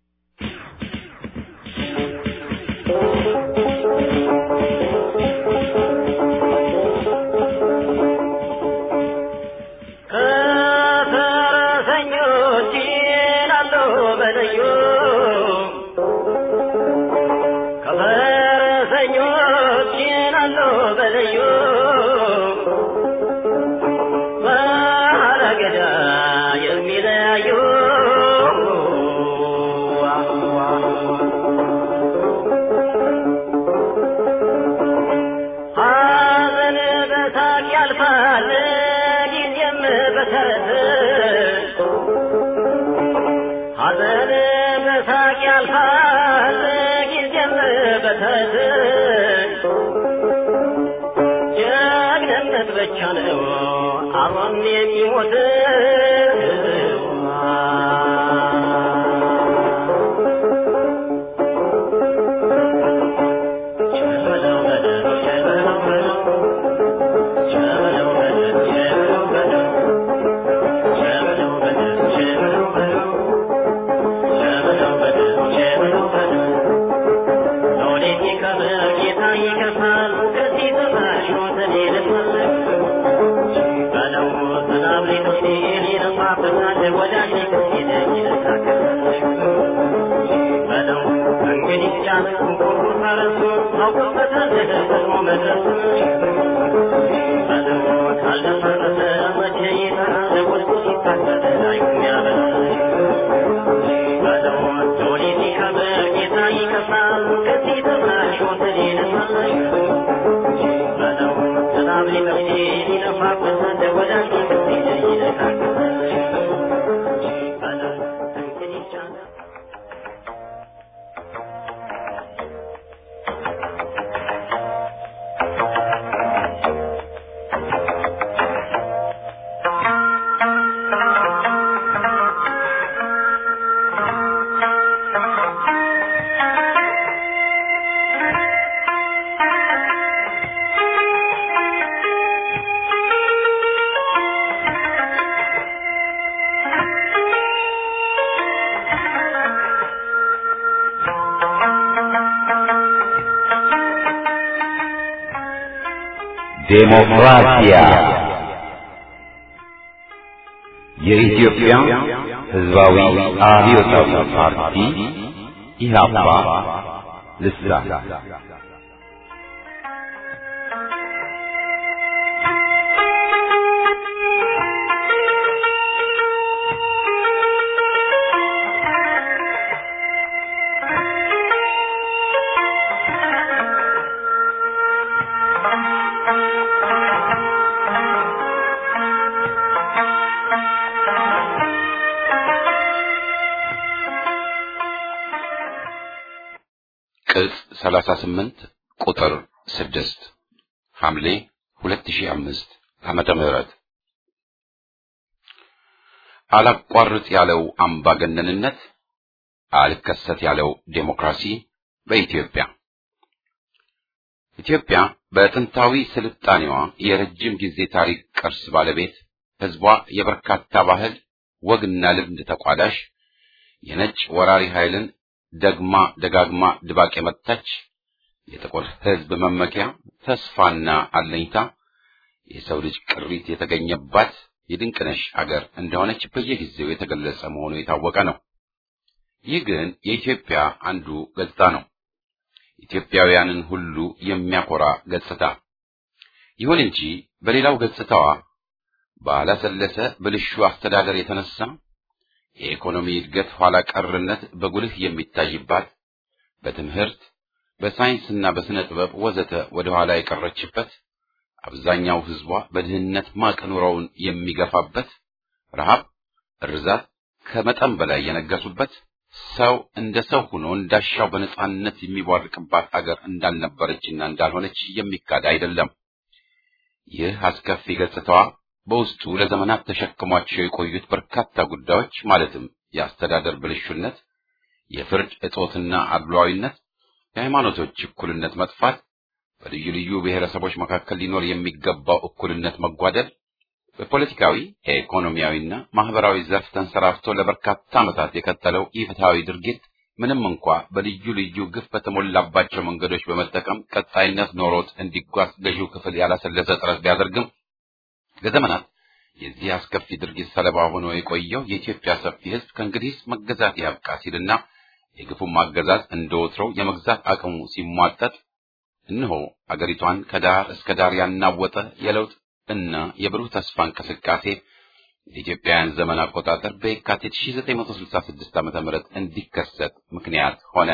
ከፈረሰኞች ይላለው በለዩ ከፈረሰኞች አሉ በልዩ ባለገዳ የሚለያዩ ሐዘን በሳቅ ያልፋል ጊዜም በተረት ሐዘን በሳቅ ያልፋል ጊዜም በተረት ጀግንነት ብቻ ነው አብሮን የሚሞት ቸበለው በለው ቸበለው በለው ቸበለው በለው ቸበለው በለው ቸበለው በለው ቸበለው በለው ቸበለው በለው ቸበለው በለው ሎሌት ይከብር ጌታ ይከፋል ከዚህ በታች ሞትን ይልፋል በለው ሰላም ሊሆን ይለማበታል ወዳጅ ሊሆን ይለታከል በለው እንግዲህ ጫነው ቁርቁ ፈረሱ አውቆበታል ደግሞ መድረሱ በለው ካልደፈረሰ መቼ ይጠራል ወድቆ ሲታገል አይቁም ያበላል በለው ሎሌት ይከብር ጌታ ይከፋል ከዚህ በታች ሞትን ይልፋል በለው ሰላም ሊሆን ይለፋበታል ወዳጅ ሊሆን ይለታከል በለው እንግዲህ ጫነው ዴሞክራሲያ የኢትዮጵያ ሕዝባዊ አብዮታዊ ፓርቲ ኢህአፓ ልሳን ቅጽ 38 ቁጥር 6 ሐምሌ 2005 ዓመተ ምህረት አላቋርጥ ያለው አምባገነንነት አልከሰት ያለው ዴሞክራሲ በኢትዮጵያ ኢትዮጵያ በጥንታዊ ስልጣኔዋ የረጅም ጊዜ ታሪክ ቅርስ ባለቤት ሕዝቧ የበርካታ ባህል ወግና ልምድ ተቋዳሽ የነጭ ወራሪ ኃይልን ደግማ ደጋግማ ድባቅ የመታች የጥቁር ሕዝብ መመኪያ ተስፋና አለኝታ የሰው ልጅ ቅሪት የተገኘባት የድንቅነሽ አገር እንደሆነች በየጊዜው የተገለጸ መሆኑ የታወቀ ነው። ይህ ግን የኢትዮጵያ አንዱ ገጽታ ነው። ኢትዮጵያውያንን ሁሉ የሚያኮራ ገጽታ። ይሁን እንጂ በሌላው ገጽታዋ ባላሰለሰ ብልሹ አስተዳደር የተነሳ የኢኮኖሚ እድገት ኋላ ቀርነት በጉልህ የሚታይባት፣ በትምህርት በሳይንስና በስነ ጥበብ ወዘተ ወደ ኋላ የቀረችበት፣ አብዛኛው ሕዝቧ በድህነት ማቅ ኑሮውን የሚገፋበት፣ ረሃብ፣ እርዛት ከመጠን በላይ የነገሱበት፣ ሰው እንደ ሰው ሆኖ እንዳሻው በነጻነት የሚቧርቅባት አገር እንዳልነበረችና እንዳልሆነች የሚካድ አይደለም። ይህ አስከፊ ገጽታዋ በውስጡ ለዘመናት ተሸክሟቸው የቆዩት በርካታ ጉዳዮች ማለትም የአስተዳደር ብልሹነት፣ የፍርድ እጦትና አድሏዊነት፣ የሃይማኖቶች እኩልነት መጥፋት፣ በልዩ ልዩ ብሔረሰቦች መካከል ሊኖር የሚገባው እኩልነት መጓደል፣ በፖለቲካዊ ኢኮኖሚያዊና ማህበራዊ ዘርፍ ተንሰራፍቶ ለበርካታ ዓመታት የቀጠለው ኢፍትሐዊ ድርጊት ምንም እንኳ በልዩ ልዩ ግፍ በተሞላባቸው መንገዶች በመጠቀም ቀጣይነት ኖሮት እንዲጓዝ ገዢው ክፍል ያላሰለሰ ጥረት ቢያደርግም ለዘመናት የዚህ አስከፊ ድርጊት ሰለባ ሆኖ የቆየው የኢትዮጵያ ሰፊ ሕዝብ ከእንግዲህ መገዛት ያብቃ ሲልና የግፉም አገዛዝ እንደ ወትሮው የመግዛት አቅሙ ሲሟጠጥ እነሆ አገሪቷን ከዳር እስከ ዳር ያናወጠ የለውጥ እና የብሩህ ተስፋ እንቅስቃሴ የኢትዮጵያውያን ዘመን አቆጣጠር በየካቲት 1966 ዓ.ም እንዲከሰት ምክንያት ሆነ።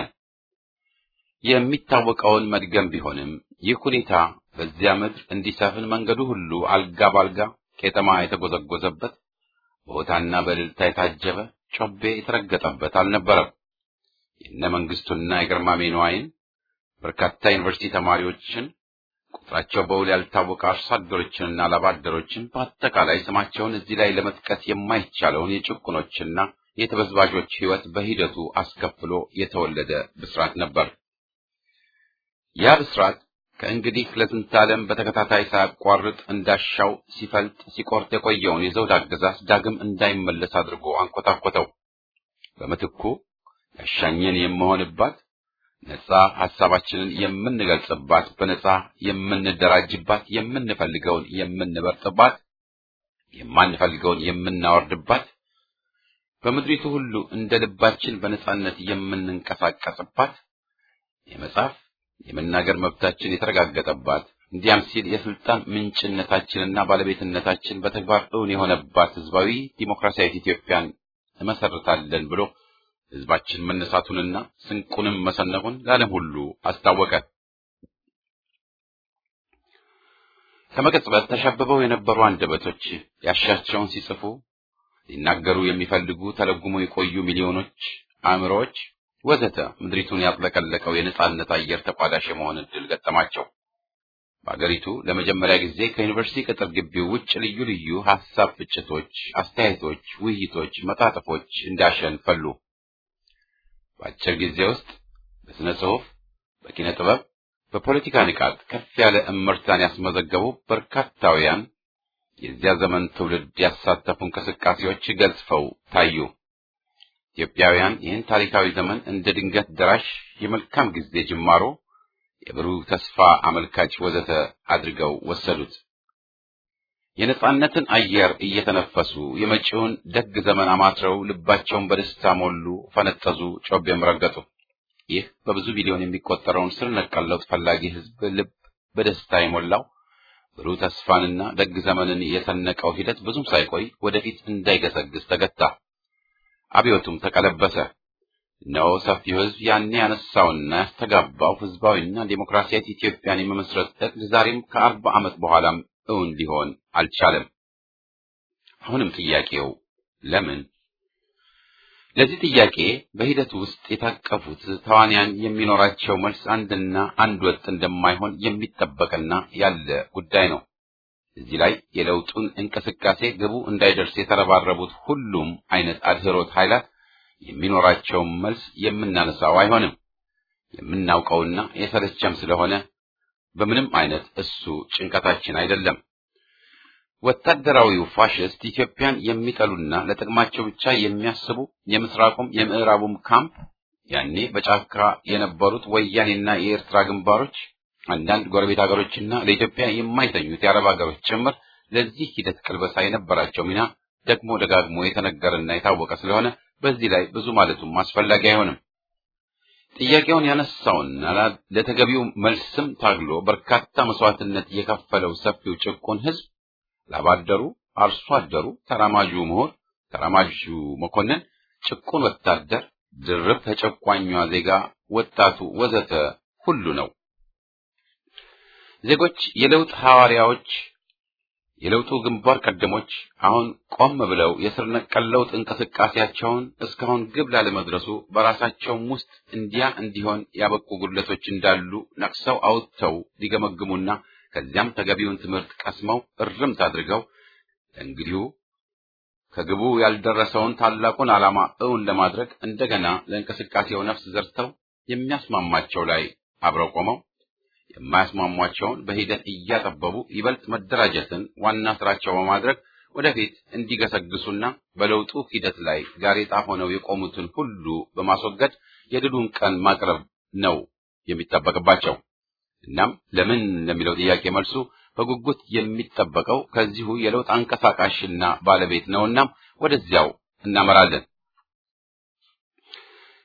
የሚታወቀውን መድገም ቢሆንም ይህ ሁኔታ በዚያ ምድር እንዲሰፍን መንገዱ ሁሉ አልጋ ባልጋ ቄጠማ የተጎዘጎዘበት በሆታና በእልልታ የታጀበ ጮቤ የተረገጠበት አልነበረም። የነ መንግስቱና የግርማሜ ነዋይን በርካታ ዩኒቨርሲቲ ተማሪዎችን ቁጥራቸው በውል ያልታወቀ አርሶ አደሮችንና ላባደሮችን በአጠቃላይ ስማቸውን እዚህ ላይ ለመጥቀስ የማይቻለውን የጭቁኖችና የተበዝባዦች ሕይወት በሂደቱ አስከፍሎ የተወለደ ብስራት ነበር። ያ ብስራት ከእንግዲህ ለስንት ዓለም በተከታታይ ሳያቋርጥ እንዳሻው ሲፈልጥ ሲቆርጥ የቆየውን የዘውድ አገዛዝ ዳግም እንዳይመለስ አድርጎ አንኮታኮተው። በምትኩ ያሻኘን የምሆንባት ነጻ ሐሳባችንን የምንገልጽባት፣ በነጻ የምንደራጅባት፣ የምንፈልገውን የምንበርጥባት፣ የማንፈልገውን የምናወርድባት፣ በምድሪቱ ሁሉ እንደ ልባችን በነጻነት የምንንቀሳቀስባት፣ የመጻፍ የመናገር መብታችን የተረጋገጠባት፣ እንዲያም ሲል የስልጣን ምንጭነታችንና ባለቤትነታችን በተግባር እውን የሆነባት ህዝባዊ ዲሞክራሲያዊት ኢትዮጵያን እመሰርታለን ብሎ ህዝባችን መነሳቱንና ስንቁንም መሰነቁን ለዓለም ሁሉ አስታወቀ። ከመቀጽበት ተሸብበው የነበሩ አንደበቶች ያሻቸውን ሲጽፉ ሊናገሩ የሚፈልጉ ተለጉሞ የቆዩ ሚሊዮኖች አእምሮዎች ወዘተ ምድሪቱን ያጥለቀለቀው የነጻነት አየር ተቋዳሽ የመሆን ዕድል ገጠማቸው። በአገሪቱ ለመጀመሪያ ጊዜ ከዩኒቨርሲቲ ቅጥር ግቢው ውጭ ልዩ ልዩ ሐሳብ ፍጭቶች፣ አስተያየቶች፣ ውይይቶች፣ መጣጥፎች እንዳሸን ፈሉ። በአጭር ጊዜ ውስጥ በስነ ጽሑፍ፣ በኪነ ጥበብ፣ በፖለቲካ ንቃት ከፍ ያለ እምርታን ያስመዘገቡ በርካታውያን የዚያ ዘመን ትውልድ ያሳተፉ እንቅስቃሴዎች ገዝፈው ታዩ። ኢትዮጵያውያን ይህን ታሪካዊ ዘመን እንደ ድንገት ደራሽ የመልካም ጊዜ ጅማሮ፣ የብሩህ ተስፋ አመልካች ወዘተ አድርገው ወሰዱት። የነጻነትን አየር እየተነፈሱ የመጪውን ደግ ዘመን አማትረው ልባቸውን በደስታ ሞሉ፣ ፈነጠዙ፣ ጮቤም ረገጡ። ይህ በብዙ ሚሊዮን የሚቆጠረውን ስር ነቀል ለውጥ ፈላጊ ሕዝብ ልብ በደስታ የሞላው ብሩህ ተስፋንና ደግ ዘመንን የሰነቀው ሂደት ብዙም ሳይቆይ ወደፊት እንዳይገሰግስ ተገታ። አብዮቱም ተቀለበሰ። እነሆ ሰፊው ሕዝብ ያኔ ያነሳውና ያስተጋባው ሕዝባዊና ዴሞክራሲያዊት ኢትዮጵያን የመመስረት ዕቅድ ዛሬም ከአርባ ዓመት በኋላም እውን ሊሆን አልቻለም። አሁንም ጥያቄው ለምን? ለዚህ ጥያቄ በሂደቱ ውስጥ የታቀፉት ተዋንያን የሚኖራቸው መልስ አንድና አንድ ወጥ እንደማይሆን የሚጠበቅና ያለ ጉዳይ ነው። እዚህ ላይ የለውጡን እንቅስቃሴ ግቡ እንዳይደርስ የተረባረቡት ሁሉም አይነት አድህሮት ኃይላት የሚኖራቸውን መልስ የምናነሳው አይሆንም። የምናውቀውና የሰለቸም ስለሆነ በምንም አይነት እሱ ጭንቀታችን አይደለም። ወታደራዊው ፋሽስት ኢትዮጵያን የሚጠሉና ለጥቅማቸው ብቻ የሚያስቡ የምስራቁም የምዕራቡም ካምፕ ያኔ በጫካ የነበሩት ወያኔና የኤርትራ ግንባሮች አንዳንድ ጎረቤት ሀገሮችና ለኢትዮጵያ የማይተኙት የአረብ ሀገሮች ጭምር ለዚህ ሂደት ቅልበሳ የነበራቸው ሚና ደግሞ ደጋግሞ የተነገረና የታወቀ ስለሆነ በዚህ ላይ ብዙ ማለቱም አስፈላጊ አይሆንም። ጥያቄውን ያነሳውና ለተገቢው መልስም ታግሎ በርካታ መስዋዕትነት የከፈለው ሰፊው ጭቁን ሕዝብ ላባደሩ፣ አርሶ አደሩ፣ ተራማጁ ምሁር፣ ተራማጁ መኮንን፣ ጭቁን ወታደር፣ ድርብ ተጨቋኟ ዜጋ፣ ወጣቱ ወዘተ ሁሉ ነው። ዜጎች የለውጥ ሐዋርያዎች፣ የለውጡ ግንባር ቀደሞች አሁን ቆም ብለው የስር ነቀል ለውጥ እንቅስቃሴያቸውን እስካሁን ግብ ላለመድረሱ በራሳቸውም ውስጥ እንዲያ እንዲሆን ያበቁ ጉድለቶች እንዳሉ ነቅሰው አውጥተው ሊገመግሙና ከዚያም ተገቢውን ትምህርት ቀስመው እርምት አድርገው እንግዲሁ ከግቡ ያልደረሰውን ታላቁን ዓላማ እውን ለማድረግ እንደገና ለእንቅስቃሴው ነፍስ ዘርተው የሚያስማማቸው ላይ አብረው ቆመው የማያስማሟቸውን በሂደት እያጠበቡ ይበልጥ መደራጀትን ዋና ስራቸው በማድረግ ወደፊት እንዲገሰግሱና በለውጡ ሂደት ላይ ጋሬጣ ሆነው የቆሙትን ሁሉ በማስወገድ የድሉን ቀን ማቅረብ ነው የሚጠበቅባቸው። እናም ለምን ለሚለው ጥያቄ መልሱ በጉጉት የሚጠበቀው ከዚሁ የለውጥ አንቀሳቃሽና ባለቤት ነው። እናም ወደዚያው እናመራለን።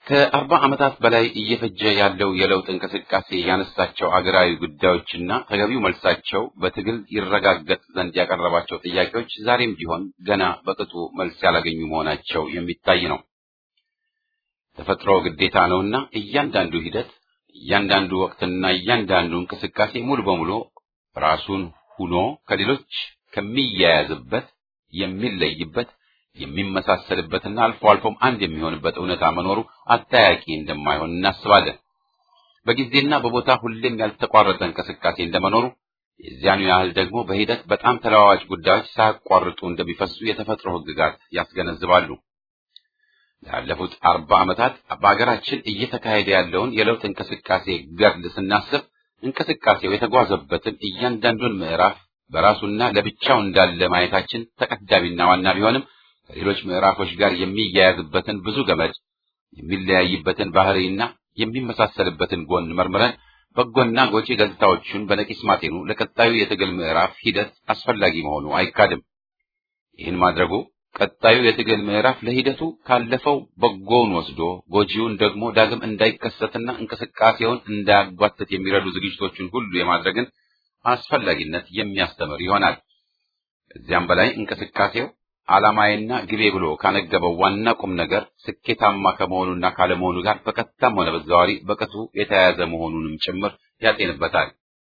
ከአርባ ዓመታት በላይ እየፈጀ ያለው የለውጥ እንቅስቃሴ ያነሳቸው አገራዊ ጉዳዮችና ተገቢው መልሳቸው በትግል ይረጋገጥ ዘንድ ያቀረባቸው ጥያቄዎች ዛሬም ቢሆን ገና በቅጡ መልስ ያላገኙ መሆናቸው የሚታይ ነው። ተፈጥሮ ግዴታ ነውና እያንዳንዱ ሂደት፣ እያንዳንዱ ወቅትና እያንዳንዱ እንቅስቃሴ ሙሉ በሙሉ ራሱን ሁኖ ከሌሎች ከሚያያዝበት የሚለይበት የሚመሳሰልበትና አልፎ አልፎም አንድ የሚሆንበት እውነታ መኖሩ አጠያቂ እንደማይሆን እናስባለን። በጊዜና በቦታ ሁሌም ያልተቋረጠ እንቅስቃሴ እንደመኖሩ የዚያኑ ያህል ደግሞ በሂደት በጣም ተለዋዋጭ ጉዳዮች ሳያቋርጡ እንደሚፈሱ የተፈጥሮ ሕግጋት ያስገነዝባሉ። ላለፉት አርባ ዓመታት በአገራችን እየተካሄደ ያለውን የለውጥ እንቅስቃሴ ገድል ስናስብ እንቅስቃሴው የተጓዘበትን እያንዳንዱን ምዕራፍ በራሱና ለብቻው እንዳለ ማየታችን ተቀዳሚና ዋና ቢሆንም ከሌሎች ምዕራፎች ጋር የሚያያዝበትን ብዙ ገመድ የሚለያይበትን ባህሪና የሚመሳሰልበትን ጎን መርምረን በጎና ጎጪ ገጽታዎቹን በነቂስ ማጤኑ ለቀጣዩ የትግል ምዕራፍ ሂደት አስፈላጊ መሆኑ አይካድም። ይህን ማድረጉ ቀጣዩ የትግል ምዕራፍ ለሂደቱ ካለፈው በጎውን ወስዶ ጎጂውን ደግሞ ዳግም እንዳይከሰትና እንቅስቃሴውን እንዳያጓትት የሚረዱ ዝግጅቶችን ሁሉ የማድረግን አስፈላጊነት የሚያስተምር ይሆናል። ከዚያም በላይ እንቅስቃሴው ዓላማዬና ግቤ ብሎ ካነገበው ዋና ቁም ነገር ስኬታማ ከመሆኑና ካለመሆኑ ጋር በቀጥታም ሆነ በተዘዋዋሪ በቅጡ የተያያዘ መሆኑንም ጭምር ያጤንበታል።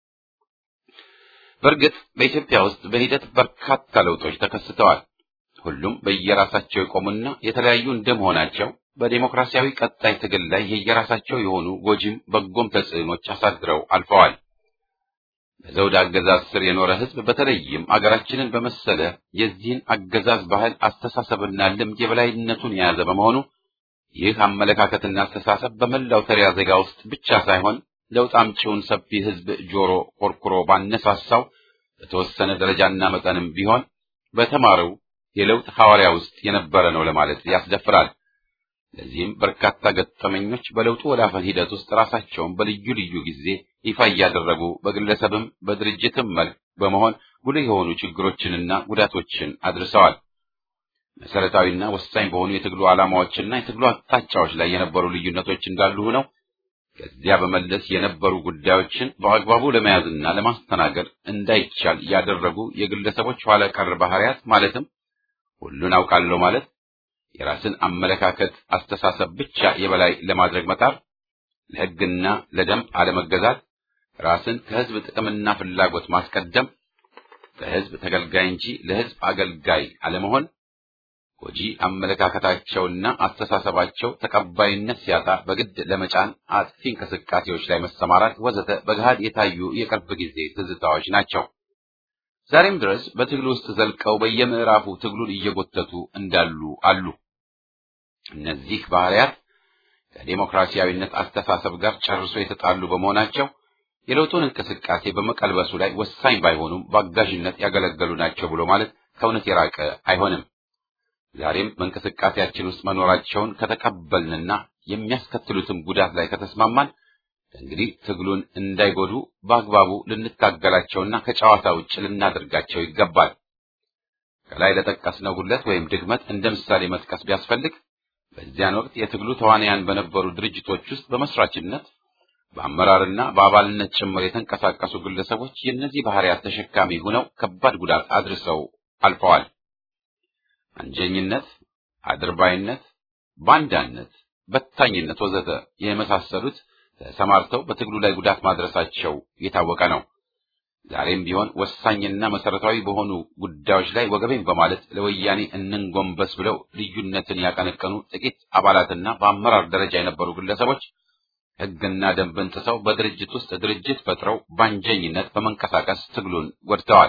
በእርግጥ በኢትዮጵያ ውስጥ በሂደት በርካታ ለውጦች ተከስተዋል። ሁሉም በየራሳቸው የቆሙና የተለያዩ እንደመሆናቸው በዴሞክራሲያዊ ቀጣይ ትግል ላይ የየራሳቸው የሆኑ ጎጂም በጎም ተጽዕኖች አሳድረው አልፈዋል። በዘውድ አገዛዝ ስር የኖረ ሕዝብ በተለይም አገራችንን በመሰለ የዚህን አገዛዝ ባህል አስተሳሰብና ልምድ የበላይነቱን የያዘ በመሆኑ ይህ አመለካከትና አስተሳሰብ በመላው ተሪያ ዜጋ ውስጥ ብቻ ሳይሆን ለውጥ አምጪውን ሰፊ ሕዝብ ጆሮ ኮርኩሮ ባነሳሳው በተወሰነ ደረጃና መጠንም ቢሆን በተማረው የለውጥ ሐዋርያ ውስጥ የነበረ ነው ለማለት ያስደፍራል። ለዚህም በርካታ ገጠመኞች በለውጡ ወላፈን ሂደት ውስጥ ራሳቸውን በልዩ ልዩ ጊዜ ይፋ እያደረጉ በግለሰብም በድርጅትም መልክ በመሆን ጉልህ የሆኑ ችግሮችንና ጉዳቶችን አድርሰዋል። መሰረታዊና ወሳኝ በሆኑ የትግሉ ዓላማዎችና የትግሉ አቅጣጫዎች ላይ የነበሩ ልዩነቶች እንዳሉ ሆነው ከዚያ በመለስ የነበሩ ጉዳዮችን በአግባቡ ለመያዝና ለማስተናገድ እንዳይቻል ያደረጉ የግለሰቦች ኋላ ቀር ባህሪያት ማለትም ሁሉን አውቃለሁ ማለት የራስን አመለካከት አስተሳሰብ ብቻ የበላይ ለማድረግ መጣር፣ ለሕግና ለደንብ አለመገዛት፣ ራስን ከሕዝብ ጥቅምና ፍላጎት ማስቀደም፣ ለሕዝብ ተገልጋይ እንጂ ለሕዝብ አገልጋይ አለመሆን፣ ጎጂ አመለካከታቸውና አስተሳሰባቸው ተቀባይነት ሲያጣ በግድ ለመጫን አጥፊ እንቅስቃሴዎች ላይ መሰማራት ወዘተ በገሃድ የታዩ የቅርብ ጊዜ ትዝታዎች ናቸው። ዛሬም ድረስ በትግሉ ውስጥ ዘልቀው በየምዕራፉ ትግሉን እየጎተቱ እንዳሉ አሉ። እነዚህ ባህሪያት ከዴሞክራሲያዊነት አስተሳሰብ ጋር ጨርሶ የተጣሉ በመሆናቸው የለውጡን እንቅስቃሴ በመቀልበሱ ላይ ወሳኝ ባይሆኑም በአጋዥነት ያገለገሉ ናቸው ብሎ ማለት ከእውነት የራቀ አይሆንም። ዛሬም በእንቅስቃሴያችን ውስጥ መኖራቸውን ከተቀበልንና የሚያስከትሉትም ጉዳት ላይ ከተስማማን እንግዲህ ትግሉን እንዳይጎዱ በአግባቡ ልንታገላቸውና ከጨዋታ ውጭ ልናደርጋቸው ይገባል። ከላይ ለጠቀስነው ጉድለት ወይም ድክመት እንደ ምሳሌ መጥቀስ ቢያስፈልግ በዚያን ወቅት የትግሉ ተዋንያን በነበሩ ድርጅቶች ውስጥ በመስራችነት በአመራርና በአባልነት ጭምር የተንቀሳቀሱ ግለሰቦች የእነዚህ ባህሪያት ተሸካሚ ሆነው ከባድ ጉዳት አድርሰው አልፈዋል። አንጀኝነት፣ አድርባይነት፣ ባንዳነት፣ በታኝነት ወዘተ የመሳሰሉት ተሰማርተው በትግሉ ላይ ጉዳት ማድረሳቸው የታወቀ ነው። ዛሬም ቢሆን ወሳኝና መሰረታዊ በሆኑ ጉዳዮች ላይ ወገቤን በማለት ለወያኔ እንንጎንበስ ብለው ልዩነትን ያቀነቀኑ ጥቂት አባላትና በአመራር ደረጃ የነበሩ ግለሰቦች ሕግና ደንብን ጥሰው በድርጅት ውስጥ ድርጅት ፈጥረው ባንጀኝነት በመንቀሳቀስ ትግሉን ጎድተዋል።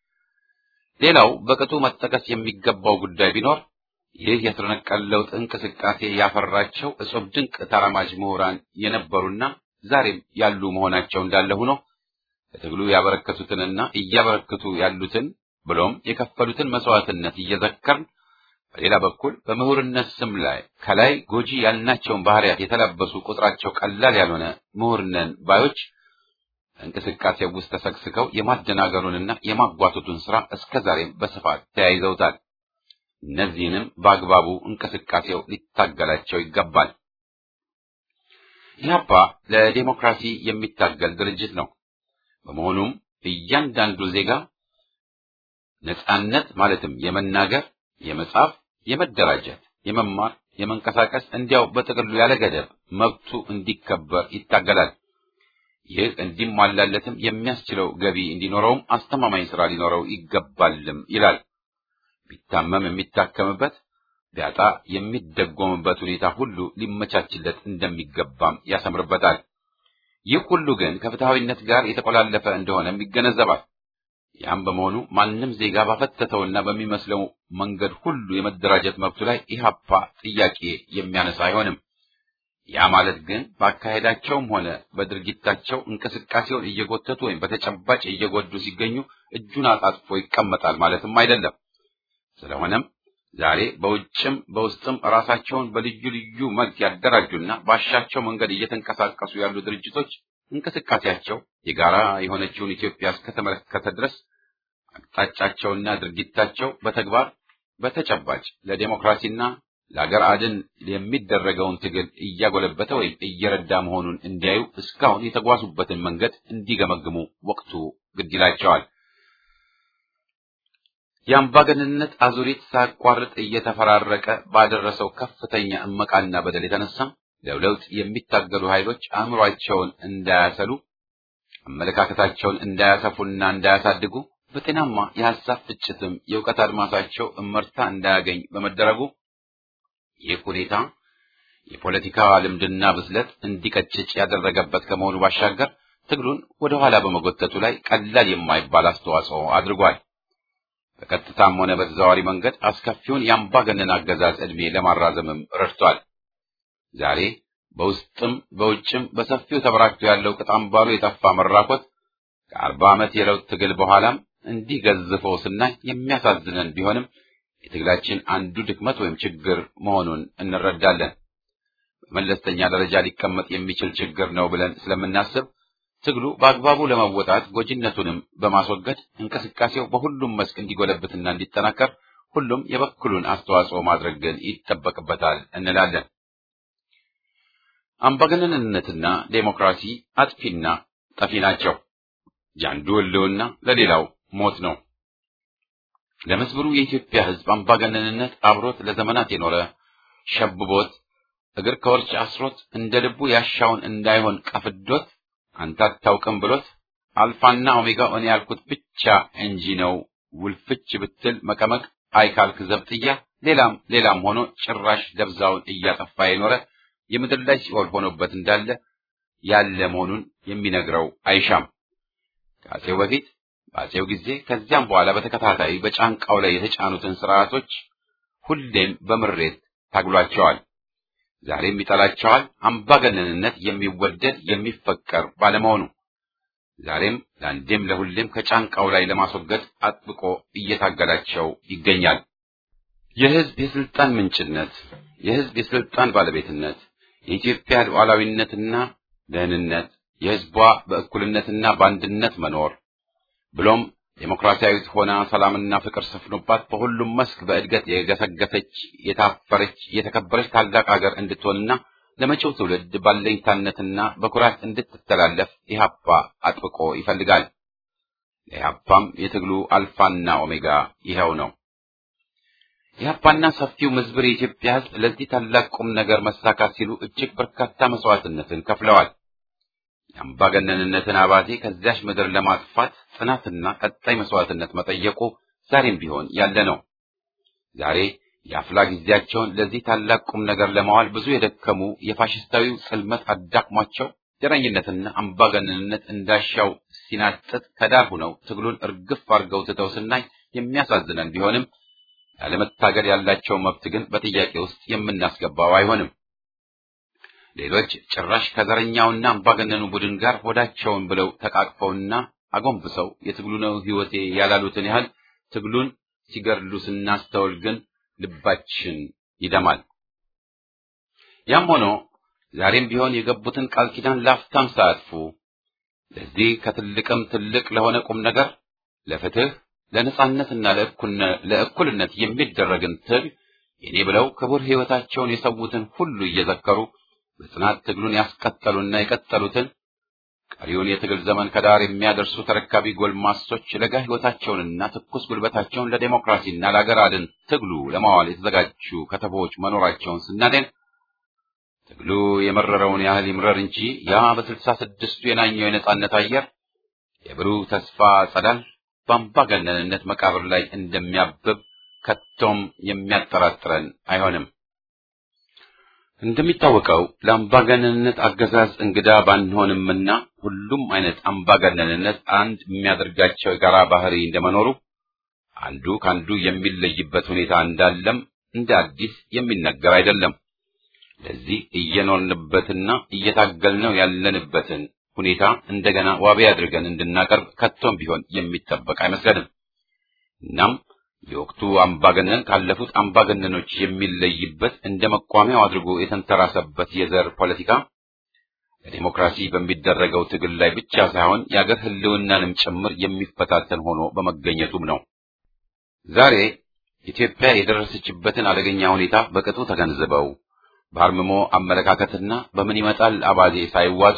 ሌላው በቅጡ መጠቀስ የሚገባው ጉዳይ ቢኖር ይህ የስር ነቀል ለውጥ እንቅስቃሴ ያፈራቸው እጹብ ድንቅ ተራማጅ ምሁራን የነበሩና ዛሬም ያሉ መሆናቸው እንዳለ ሆኖ ለትግሉ ያበረከቱትንና እያበረከቱ ያሉትን ብሎም የከፈሉትን መስዋዕትነት እየዘከርን በሌላ በኩል በምሁርነት ስም ላይ ከላይ ጎጂ ያልናቸውን ባህሪያት የተላበሱ ቁጥራቸው ቀላል ያልሆነ ምሁርነን ባዮች እንቅስቃሴው ውስጥ ተሰግስገው የማደናገሩንና የማጓተቱን ስራ እስከዛሬም በስፋት ተያይዘውታል። እነዚህንም በአግባቡ እንቅስቃሴው ሊታገላቸው ይገባል። ኢህአፓ ለዴሞክራሲ የሚታገል ድርጅት ነው። በመሆኑም እያንዳንዱ ዜጋ ነጻነት ማለትም የመናገር፣ የመጻፍ፣ የመደራጀት፣ የመማር፣ የመንቀሳቀስ እንዲያው በጥቅሉ ያለ ገደብ መብቱ እንዲከበር ይታገላል። ይህ እንዲሟላለትም የሚያስችለው ገቢ እንዲኖረውም አስተማማኝ ስራ ሊኖረው ይገባልም ይላል። ቢታመም የሚታከምበት ቢያጣ የሚደጎምበት ሁኔታ ሁሉ ሊመቻችለት እንደሚገባም ያሰምርበታል። ይህ ሁሉ ግን ከፍትሐዊነት ጋር የተቆላለፈ እንደሆነም ይገነዘባል። ያም በመሆኑ ማንም ዜጋ ባፈተተውና በሚመስለው መንገድ ሁሉ የመደራጀት መብቱ ላይ ኢህአፓ ጥያቄ የሚያነሳ አይሆንም። ያ ማለት ግን በአካሄዳቸውም ሆነ በድርጊታቸው እንቅስቃሴውን እየጎተቱ ወይም በተጨባጭ እየጎዱ ሲገኙ እጁን አጣጥፎ ይቀመጣል ማለትም አይደለም። ስለሆነም ዛሬ በውጭም በውስጥም ራሳቸውን በልዩ ልዩ መልክ ያደራጁና ባሻቸው መንገድ እየተንቀሳቀሱ ያሉ ድርጅቶች እንቅስቃሴያቸው የጋራ የሆነችውን ኢትዮጵያ እስከተመለከተ ድረስ አቅጣጫቸውና ድርጊታቸው በተግባር በተጨባጭ ለዴሞክራሲና ለአገር አድን የሚደረገውን ትግል እያጎለበተ ወይም እየረዳ መሆኑን እንዲያዩ እስካሁን የተጓዙበትን መንገድ እንዲገመግሙ ወቅቱ ግድ ይላቸዋል። የአምባገነንነት አዙሪት ሳያቋርጥ እየተፈራረቀ ባደረሰው ከፍተኛ እመቃና በደል የተነሳ ለለውጥ የሚታገሉ ኃይሎች አእምሯቸውን እንዳያሰሉ፣ አመለካከታቸውን እንዳያሰፉና እንዳያሳድጉ፣ በጤናማ የሐሳብ ፍጭትም የእውቀት አድማሳቸው እመርታ እንዳያገኝ በመደረጉ ይህ ሁኔታ የፖለቲካ ልምድና ብስለት እንዲቀጭጭ ያደረገበት ከመሆኑ ባሻገር ትግሉን ወደ ኋላ በመጎተቱ ላይ ቀላል የማይባል አስተዋጽኦ አድርጓል። በቀጥታም ሆነ በተዘዋዋሪ መንገድ አስከፊውን የአምባገነን አገዛዝ ዕድሜ ለማራዘምም ረድቷል። ዛሬ በውስጥም በውጭም በሰፊው ተበራክቶ ያለው ቅጥ አምባሩ የጠፋ መራኮት ከአርባ ዓመት የለውጥ ትግል በኋላም እንዲህ ገዝፈው ስናይ የሚያሳዝነን ቢሆንም የትግላችን አንዱ ድክመት ወይም ችግር መሆኑን እንረዳለን። በመለስተኛ ደረጃ ሊቀመጥ የሚችል ችግር ነው ብለን ስለምናስብ ትግሉ በአግባቡ ለመወጣት ጎጂነቱንም በማስወገድ እንቅስቃሴው በሁሉም መስክ እንዲጎለብትና እንዲጠናከር ሁሉም የበኩሉን አስተዋጽኦ ማድረግ ግን ይጠበቅበታል እንላለን። አምባገነንነትና ዴሞክራሲ አጥፊና ጠፊ ናቸው። የአንዱ ሕልውና ለሌላው ሞት ነው። ለመስብሩ የኢትዮጵያ ሕዝብ አምባገነንነት አብሮት ለዘመናት የኖረ ሸብቦት እግር ከወርች አስሮት እንደ ልቡ ያሻውን እንዳይሆን ቀፍዶት አንተ አታውቅም ብሎት አልፋና ኦሜጋ እኔ ያልኩት ብቻ እንጂ ነው ውልፍች ብትል መቀመቅ አይካልክ ዘብጥያ ሌላም ሌላም ሆኖ ጭራሽ ደብዛውን እያጠፋ የኖረ የምድር ላይ ሲኦል ሆኖበት እንዳለ ያለ መሆኑን የሚነግረው አይሻም። ከአፄው በፊት በአፄው ጊዜ ከዚያም በኋላ በተከታታይ በጫንቃው ላይ የተጫኑትን ስርዓቶች ሁሌም በምሬት ታግሏቸዋል። ዛሬም ይጠላቸዋል። አምባገነንነት የሚወደድ የሚፈቀር ባለመሆኑ ዛሬም ለአንዴም ለሁሌም ከጫንቃው ላይ ለማስወገድ አጥብቆ እየታገላቸው ይገኛል። የህዝብ የስልጣን ምንጭነት፣ የህዝብ የስልጣን ባለቤትነት፣ የኢትዮጵያ ሉዓላዊነትና ደህንነት፣ የህዝቧ በእኩልነትና በአንድነት መኖር ብሎም ዴሞክራሲያዊት ሆና ሰላምና ፍቅር ሰፍኖባት በሁሉም መስክ በእድገት የገሰገሰች የታፈረች የተከበረች ታላቅ ሀገር እንድትሆንና ለመጪው ትውልድ ባለኝታነትና በኩራት እንድትተላለፍ ኢህአፓ አጥብቆ ይፈልጋል። ለኢህአፓም የትግሉ አልፋና ኦሜጋ ይኸው ነው። ኢህአፓና ሰፊው ምዝብር የኢትዮጵያ ህዝብ ለዚህ ታላቅ ቁም ነገር መሳካት ሲሉ እጅግ በርካታ መስዋዕትነትን ከፍለዋል። የአምባገነንነትን አባዜ ከዚያች ምድር ለማጥፋት ጽናትና ቀጣይ መስዋዕትነት መጠየቁ ዛሬም ቢሆን ያለ ነው። ዛሬ የአፍላ ጊዜያቸውን ለዚህ ታላቅ ቁም ነገር ለማዋል ብዙ የደከሙ የፋሽስታዊው ጽልመት አዳክሟቸው ዘረኝነትና አምባገነንነት እንዳሻው ሲናጥጥ ከዳር ሆነው ትግሉን እርግፍ አድርገው ትተው ስናይ የሚያሳዝነን ቢሆንም ያለመታገል ያላቸው መብት ግን በጥያቄ ውስጥ የምናስገባው አይሆንም። ሌሎች ጭራሽ ከዘረኛውና አምባገነኑ ቡድን ጋር ሆዳቸውን ብለው ተቃቅፈውና አጎንብሰው የትግሉ ነው ሕይወቴ ያላሉትን ያህል ትግሉን ሲገድሉ ስናስተውል ግን ልባችን ይደማል። ያም ሆኖ ዛሬም ቢሆን የገቡትን ቃል ኪዳን ላፍታም ሳያጥፉ ለዚህ ከትልቅም ትልቅ ለሆነ ቁም ነገር ለፍትህ፣ ለነጻነትና ለእኩልነት የሚደረግን ትግል የኔ ብለው ክቡር ሕይወታቸውን የሰዉትን ሁሉ እየዘከሩ በጽናት ትግሉን ያስቀጠሉና የቀጠሉትን ቀሪውን የትግል ዘመን ከዳር የሚያደርሱ ተረካቢ ጎልማሶች ለጋ ሕይወታቸውንና ትኩስ ጉልበታቸውን ለዴሞክራሲና ለአገር አድን ትግሉ ለማዋል የተዘጋጁ ከተቦች መኖራቸውን ስናደን ትግሉ የመረረውን ያህል ይምረር እንጂ ያ በስልሳ ስድስቱ የናኘው የነጻነት አየር የብሩህ ተስፋ ጸዳል በአምባገነንነት መቃብር ላይ እንደሚያብብ ከቶም የሚያጠራጥረን አይሆንም። እንደሚታወቀው ለአምባገነንነት አገዛዝ እንግዳ ባንሆንምና ሁሉም አይነት አምባገነንነት አንድ የሚያደርጋቸው የጋራ ባህሪ እንደመኖሩ አንዱ ከአንዱ የሚለይበት ሁኔታ እንዳለም እንደ አዲስ የሚነገር አይደለም። ለዚህ እየኖርንበትና እየታገልነው ያለንበትን ሁኔታ እንደገና ዋቢ አድርገን እንድናቀርብ ከቶም ቢሆን የሚጠበቅ አይመስለንም። እናም የወቅቱ አምባገነን ካለፉት አምባገነኖች የሚለይበት እንደ መቋሚያው አድርጎ የተንተራሰበት የዘር ፖለቲካ ለዲሞክራሲ በሚደረገው ትግል ላይ ብቻ ሳይሆን የአገር ሕልውናንም ጭምር የሚፈታተን ሆኖ በመገኘቱም ነው። ዛሬ ኢትዮጵያ የደረሰችበትን አደገኛ ሁኔታ በቅጡ ተገንዝበው በአርምሞ አመለካከትና በምን ይመጣል አባዜ ሳይዋጡ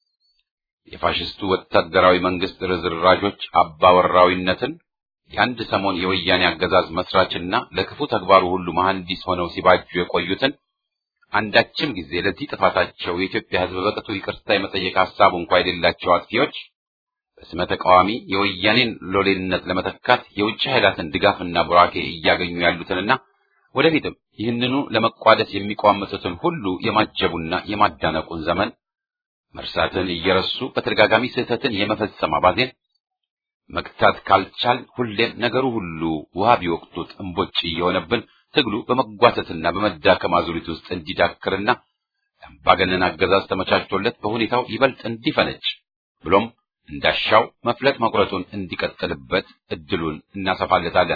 የፋሽስቱ ወታደራዊ መንግስት ርዝራዦች አባወራዊነትን የአንድ ሰሞን የወያኔ አገዛዝ መስራችና ለክፉ ተግባሩ ሁሉ መሐንዲስ ሆነው ሲባጁ የቆዩትን አንዳችም ጊዜ ለዚህ ጥፋታቸው የኢትዮጵያ ሕዝብ በቅጡ ይቅርታ የመጠየቅ ሀሳቡ እንኳ የሌላቸው አጥፊዎች በስመ ተቃዋሚ የወያኔን ሎሌነት ለመተካት የውጭ ኃይላትን ድጋፍና ቡራኬ እያገኙ ያሉትንና ወደፊትም ይህንኑ ለመቋደስ የሚቋምጡትን ሁሉ የማጀቡና የማዳነቁን ዘመን መርሳትን እየረሱ በተደጋጋሚ ስህተትን የመፈጸም አባዜን መግታት ካልቻል ሁሌም ነገሩ ሁሉ ውሃ ቢወቅቱት እምቦጭ እየሆነብን ትግሉ በመጓተትና በመዳከም አዙሪት ውስጥ እንዲዳክርና የአምባገነን አገዛዝ ተመቻችቶለት በሁኔታው ይበልጥ እንዲፈነጭ ብሎም እንዳሻው መፍለጥ መቁረጡን እንዲቀጥልበት እድሉን እናሰፋለታለን።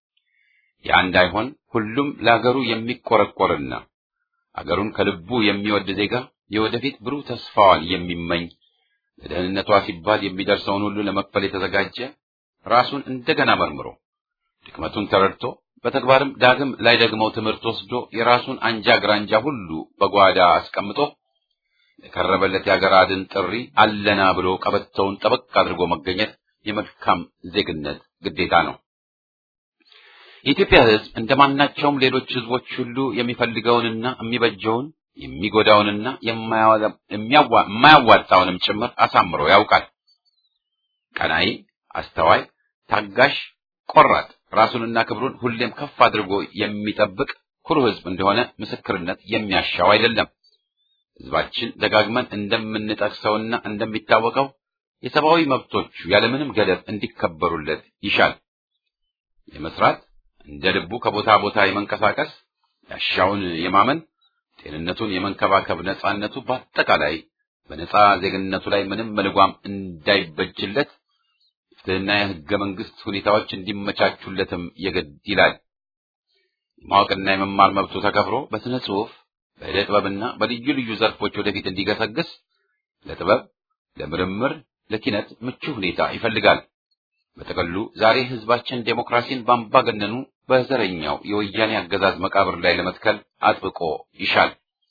ያ እንዳይሆን ሁሉም ለአገሩ የሚቆረቆርና አገሩን ከልቡ የሚወድ ዜጋ የወደፊት ብሩህ ተስፋዋን የሚመኝ ለደህንነቷ ሲባል የሚደርሰውን ሁሉ ለመክፈል የተዘጋጀ ራሱን እንደገና መርምሮ ድክመቱን ተረድቶ በተግባርም ዳግም ላይ ደግመው ትምህርት ወስዶ የራሱን አንጃ ግራንጃ ሁሉ በጓዳ አስቀምጦ የቀረበለት የአገር አድን ጥሪ አለና ብሎ ቀበቶውን ጠበቅ አድርጎ መገኘት የመልካም ዜግነት ግዴታ ነው። የኢትዮጵያ ሕዝብ እንደማናቸውም ሌሎች ሕዝቦች ሁሉ የሚፈልገውንና የሚበጀውን የሚጎዳውንና የማያዋጣውንም ጭምር አሳምሮ ያውቃል። ቀናይ፣ አስተዋይ፣ ታጋሽ፣ ቆራጥ ራሱንና ክብሩን ሁሌም ከፍ አድርጎ የሚጠብቅ ኩሩ ሕዝብ እንደሆነ ምስክርነት የሚያሻው አይደለም። ሕዝባችን ደጋግመን እንደምንጠቅሰውና እንደሚታወቀው የሰብአዊ መብቶቹ ያለምንም ገደብ እንዲከበሩለት ይሻል። የመስራት እንደ ልቡ ከቦታ ቦታ የመንቀሳቀስ ያሻውን የማመን ጤንነቱን የመንከባከብ ነጻነቱ በአጠቃላይ በነጻ ዜግነቱ ላይ ምንም መልጓም እንዳይበጅለት ፍትህና የህገ መንግስት ሁኔታዎች እንዲመቻቹለትም የግድ ይላል። የማወቅና የመማር መብቱ ተከብሮ በስነ ጽሁፍ፣ በዕደ ጥበብና በልዩ ልዩ ዘርፎች ወደፊት እንዲገሰግስ ለጥበብ፣ ለምርምር፣ ለኪነት ምቹ ሁኔታ ይፈልጋል። በጥቅሉ ዛሬ ህዝባችን ዴሞክራሲን በአምባገነኑ በዘረኛው የወያኔ አገዛዝ መቃብር ላይ ለመትከል አጥብቆ ይሻል።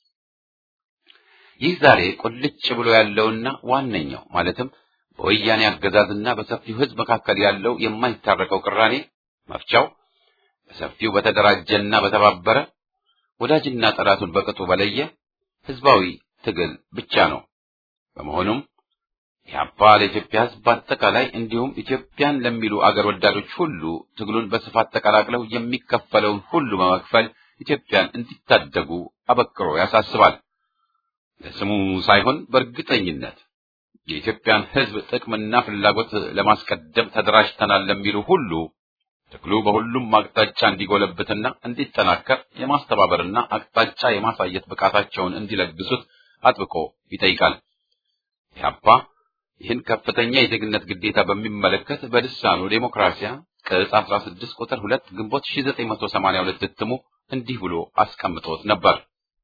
ይህ ዛሬ ቁልጭ ብሎ ያለውና ዋነኛው ማለትም በወያኔ አገዛዝና በሰፊው ህዝብ መካከል ያለው የማይታረቀው ቅራኔ መፍቻው በሰፊው በተደራጀና በተባበረ ወዳጅና ጠላቱን በቅጡ በለየ ህዝባዊ ትግል ብቻ ነው። በመሆኑም ኢህአፓ ለኢትዮጵያ ህዝብ በአጠቃላይ እንዲሁም ኢትዮጵያን ለሚሉ አገር ወዳዶች ሁሉ ትግሉን በስፋት ተቀላቅለው የሚከፈለውን ሁሉ በመክፈል ኢትዮጵያን እንዲታደጉ አበክሮ ያሳስባል። ለስሙ ሳይሆን በእርግጠኝነት የኢትዮጵያን ህዝብ ጥቅምና ፍላጎት ለማስቀደም ተደራጅተናል ለሚሉ ሁሉ ትግሉ በሁሉም አቅጣጫ እንዲጎለብትና እንዲጠናከር የማስተባበርና አቅጣጫ የማሳየት ብቃታቸውን እንዲለግሱት አጥብቆ ይጠይቃል። ኢህአፓ ይህን ከፍተኛ የዜግነት ግዴታ በሚመለከት በልሳኑ ዴሞክራሲያ ቅጽ 16 ቁጥር 2 ግንቦት 1982 እትሙ እንዲህ ብሎ አስቀምጦት ነበር።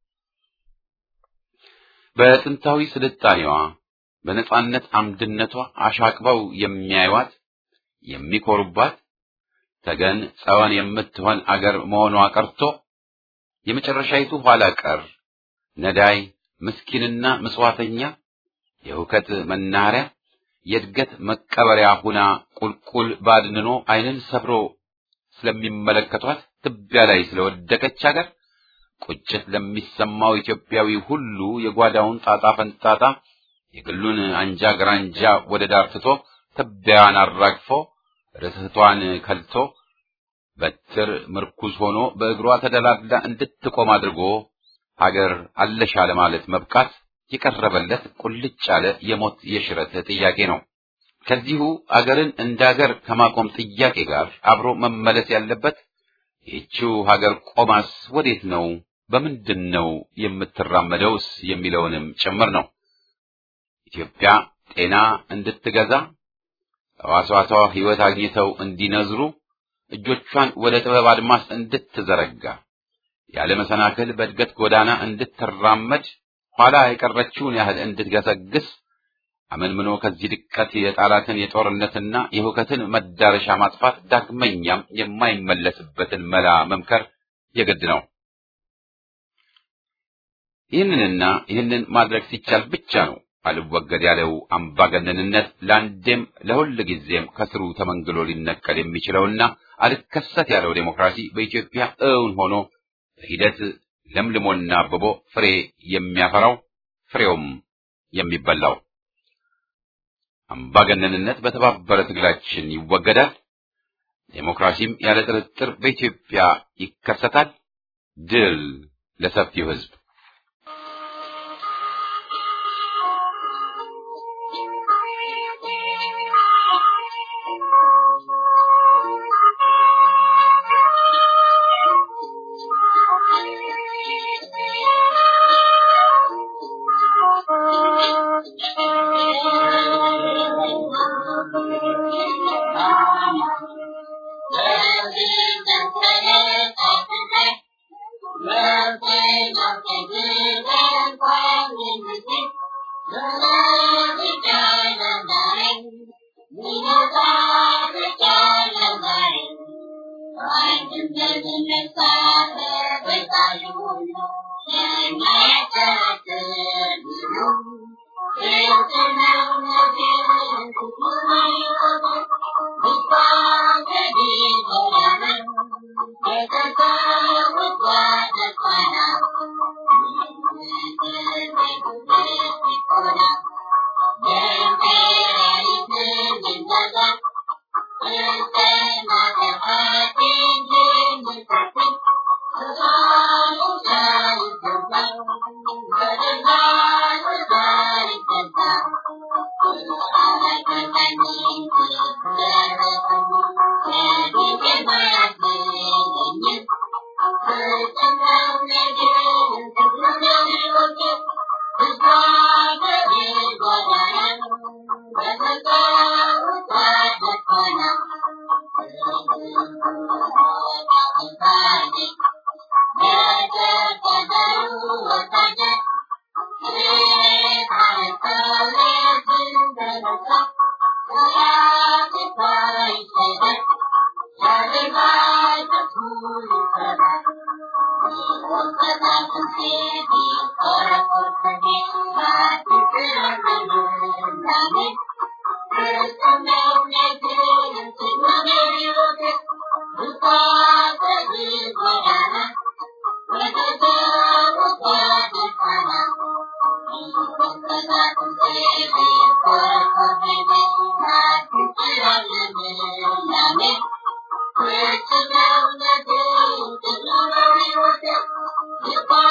በጥንታዊ ስልጣኔዋ በነጻነት አምድነቷ አሻቅበው የሚያዩዋት የሚኮሩባት ተገን ጸወን የምትሆን አገር መሆኗ ቀርቶ የመጨረሻይቱ ኋላ ቀር ነዳይ ምስኪንና ምጽዋተኛ የሁከት መናኸሪያ የእድገት መቀበሪያ ሁና ቁልቁል ባድንኖ ዓይንን ሰብሮ ስለሚመለከቷት ትቢያ ላይ ስለወደቀች ሀገር ቁጭት ለሚሰማው ኢትዮጵያዊ ሁሉ የጓዳውን ጣጣ ፈንጣጣ የግሉን አንጃ ግራንጃ ወደ ዳር ትቶ ትቢያዋን አራግፎ ርትቷን ከልቶ በትር ምርኩዝ ሆኖ በእግሯ ተደላድላ እንድትቆም አድርጎ ሀገር አለሻ ለማለት መብቃት የቀረበለት ቁልጭ ያለ የሞት የሽረት ጥያቄ ነው። ከዚሁ አገርን እንደ አገር ከማቆም ጥያቄ ጋር አብሮ መመለስ ያለበት ይህችው ሀገር ቆማስ ወዴት ነው፣ በምንድን ነው የምትራመደውስ የሚለውንም ጭምር ነው። ኢትዮጵያ ጤና እንድትገዛ ሕዋሳቷ ሕይወት አግኝተው እንዲነዝሩ እጆቿን ወደ ጥበብ አድማስ እንድትዘረጋ ያለ መሰናክል በእድገት ጎዳና እንድትራመድ ኋላ የቀረችውን ያህል እንድትገሰግስ አመንምኖ ከዚህ ድቀት የጣላትን የጦርነትና የሁከትን መዳረሻ ማጥፋት ዳግመኛም የማይመለስበትን መላ መምከር የግድ ነው። ይህንንና ይህንን ማድረግ ሲቻል ብቻ ነው አልወገድ ያለው አምባገነንነት ለአንዴም ለሁል ጊዜም ከስሩ ተመንግሎ ሊነቀል የሚችለውና አልከሰት ያለው ዴሞክራሲ በኢትዮጵያ እውን ሆኖ በሂደት ለምልሞና አብቦ ፍሬ የሚያፈራው ፍሬውም የሚበላው። አምባገነንነት በተባበረ ትግላችን ይወገዳል። ዴሞክራሲም ያለ ጥርጥር በኢትዮጵያ ይከሰታል። ድል ለሰፊው ሕዝብ። Thank you.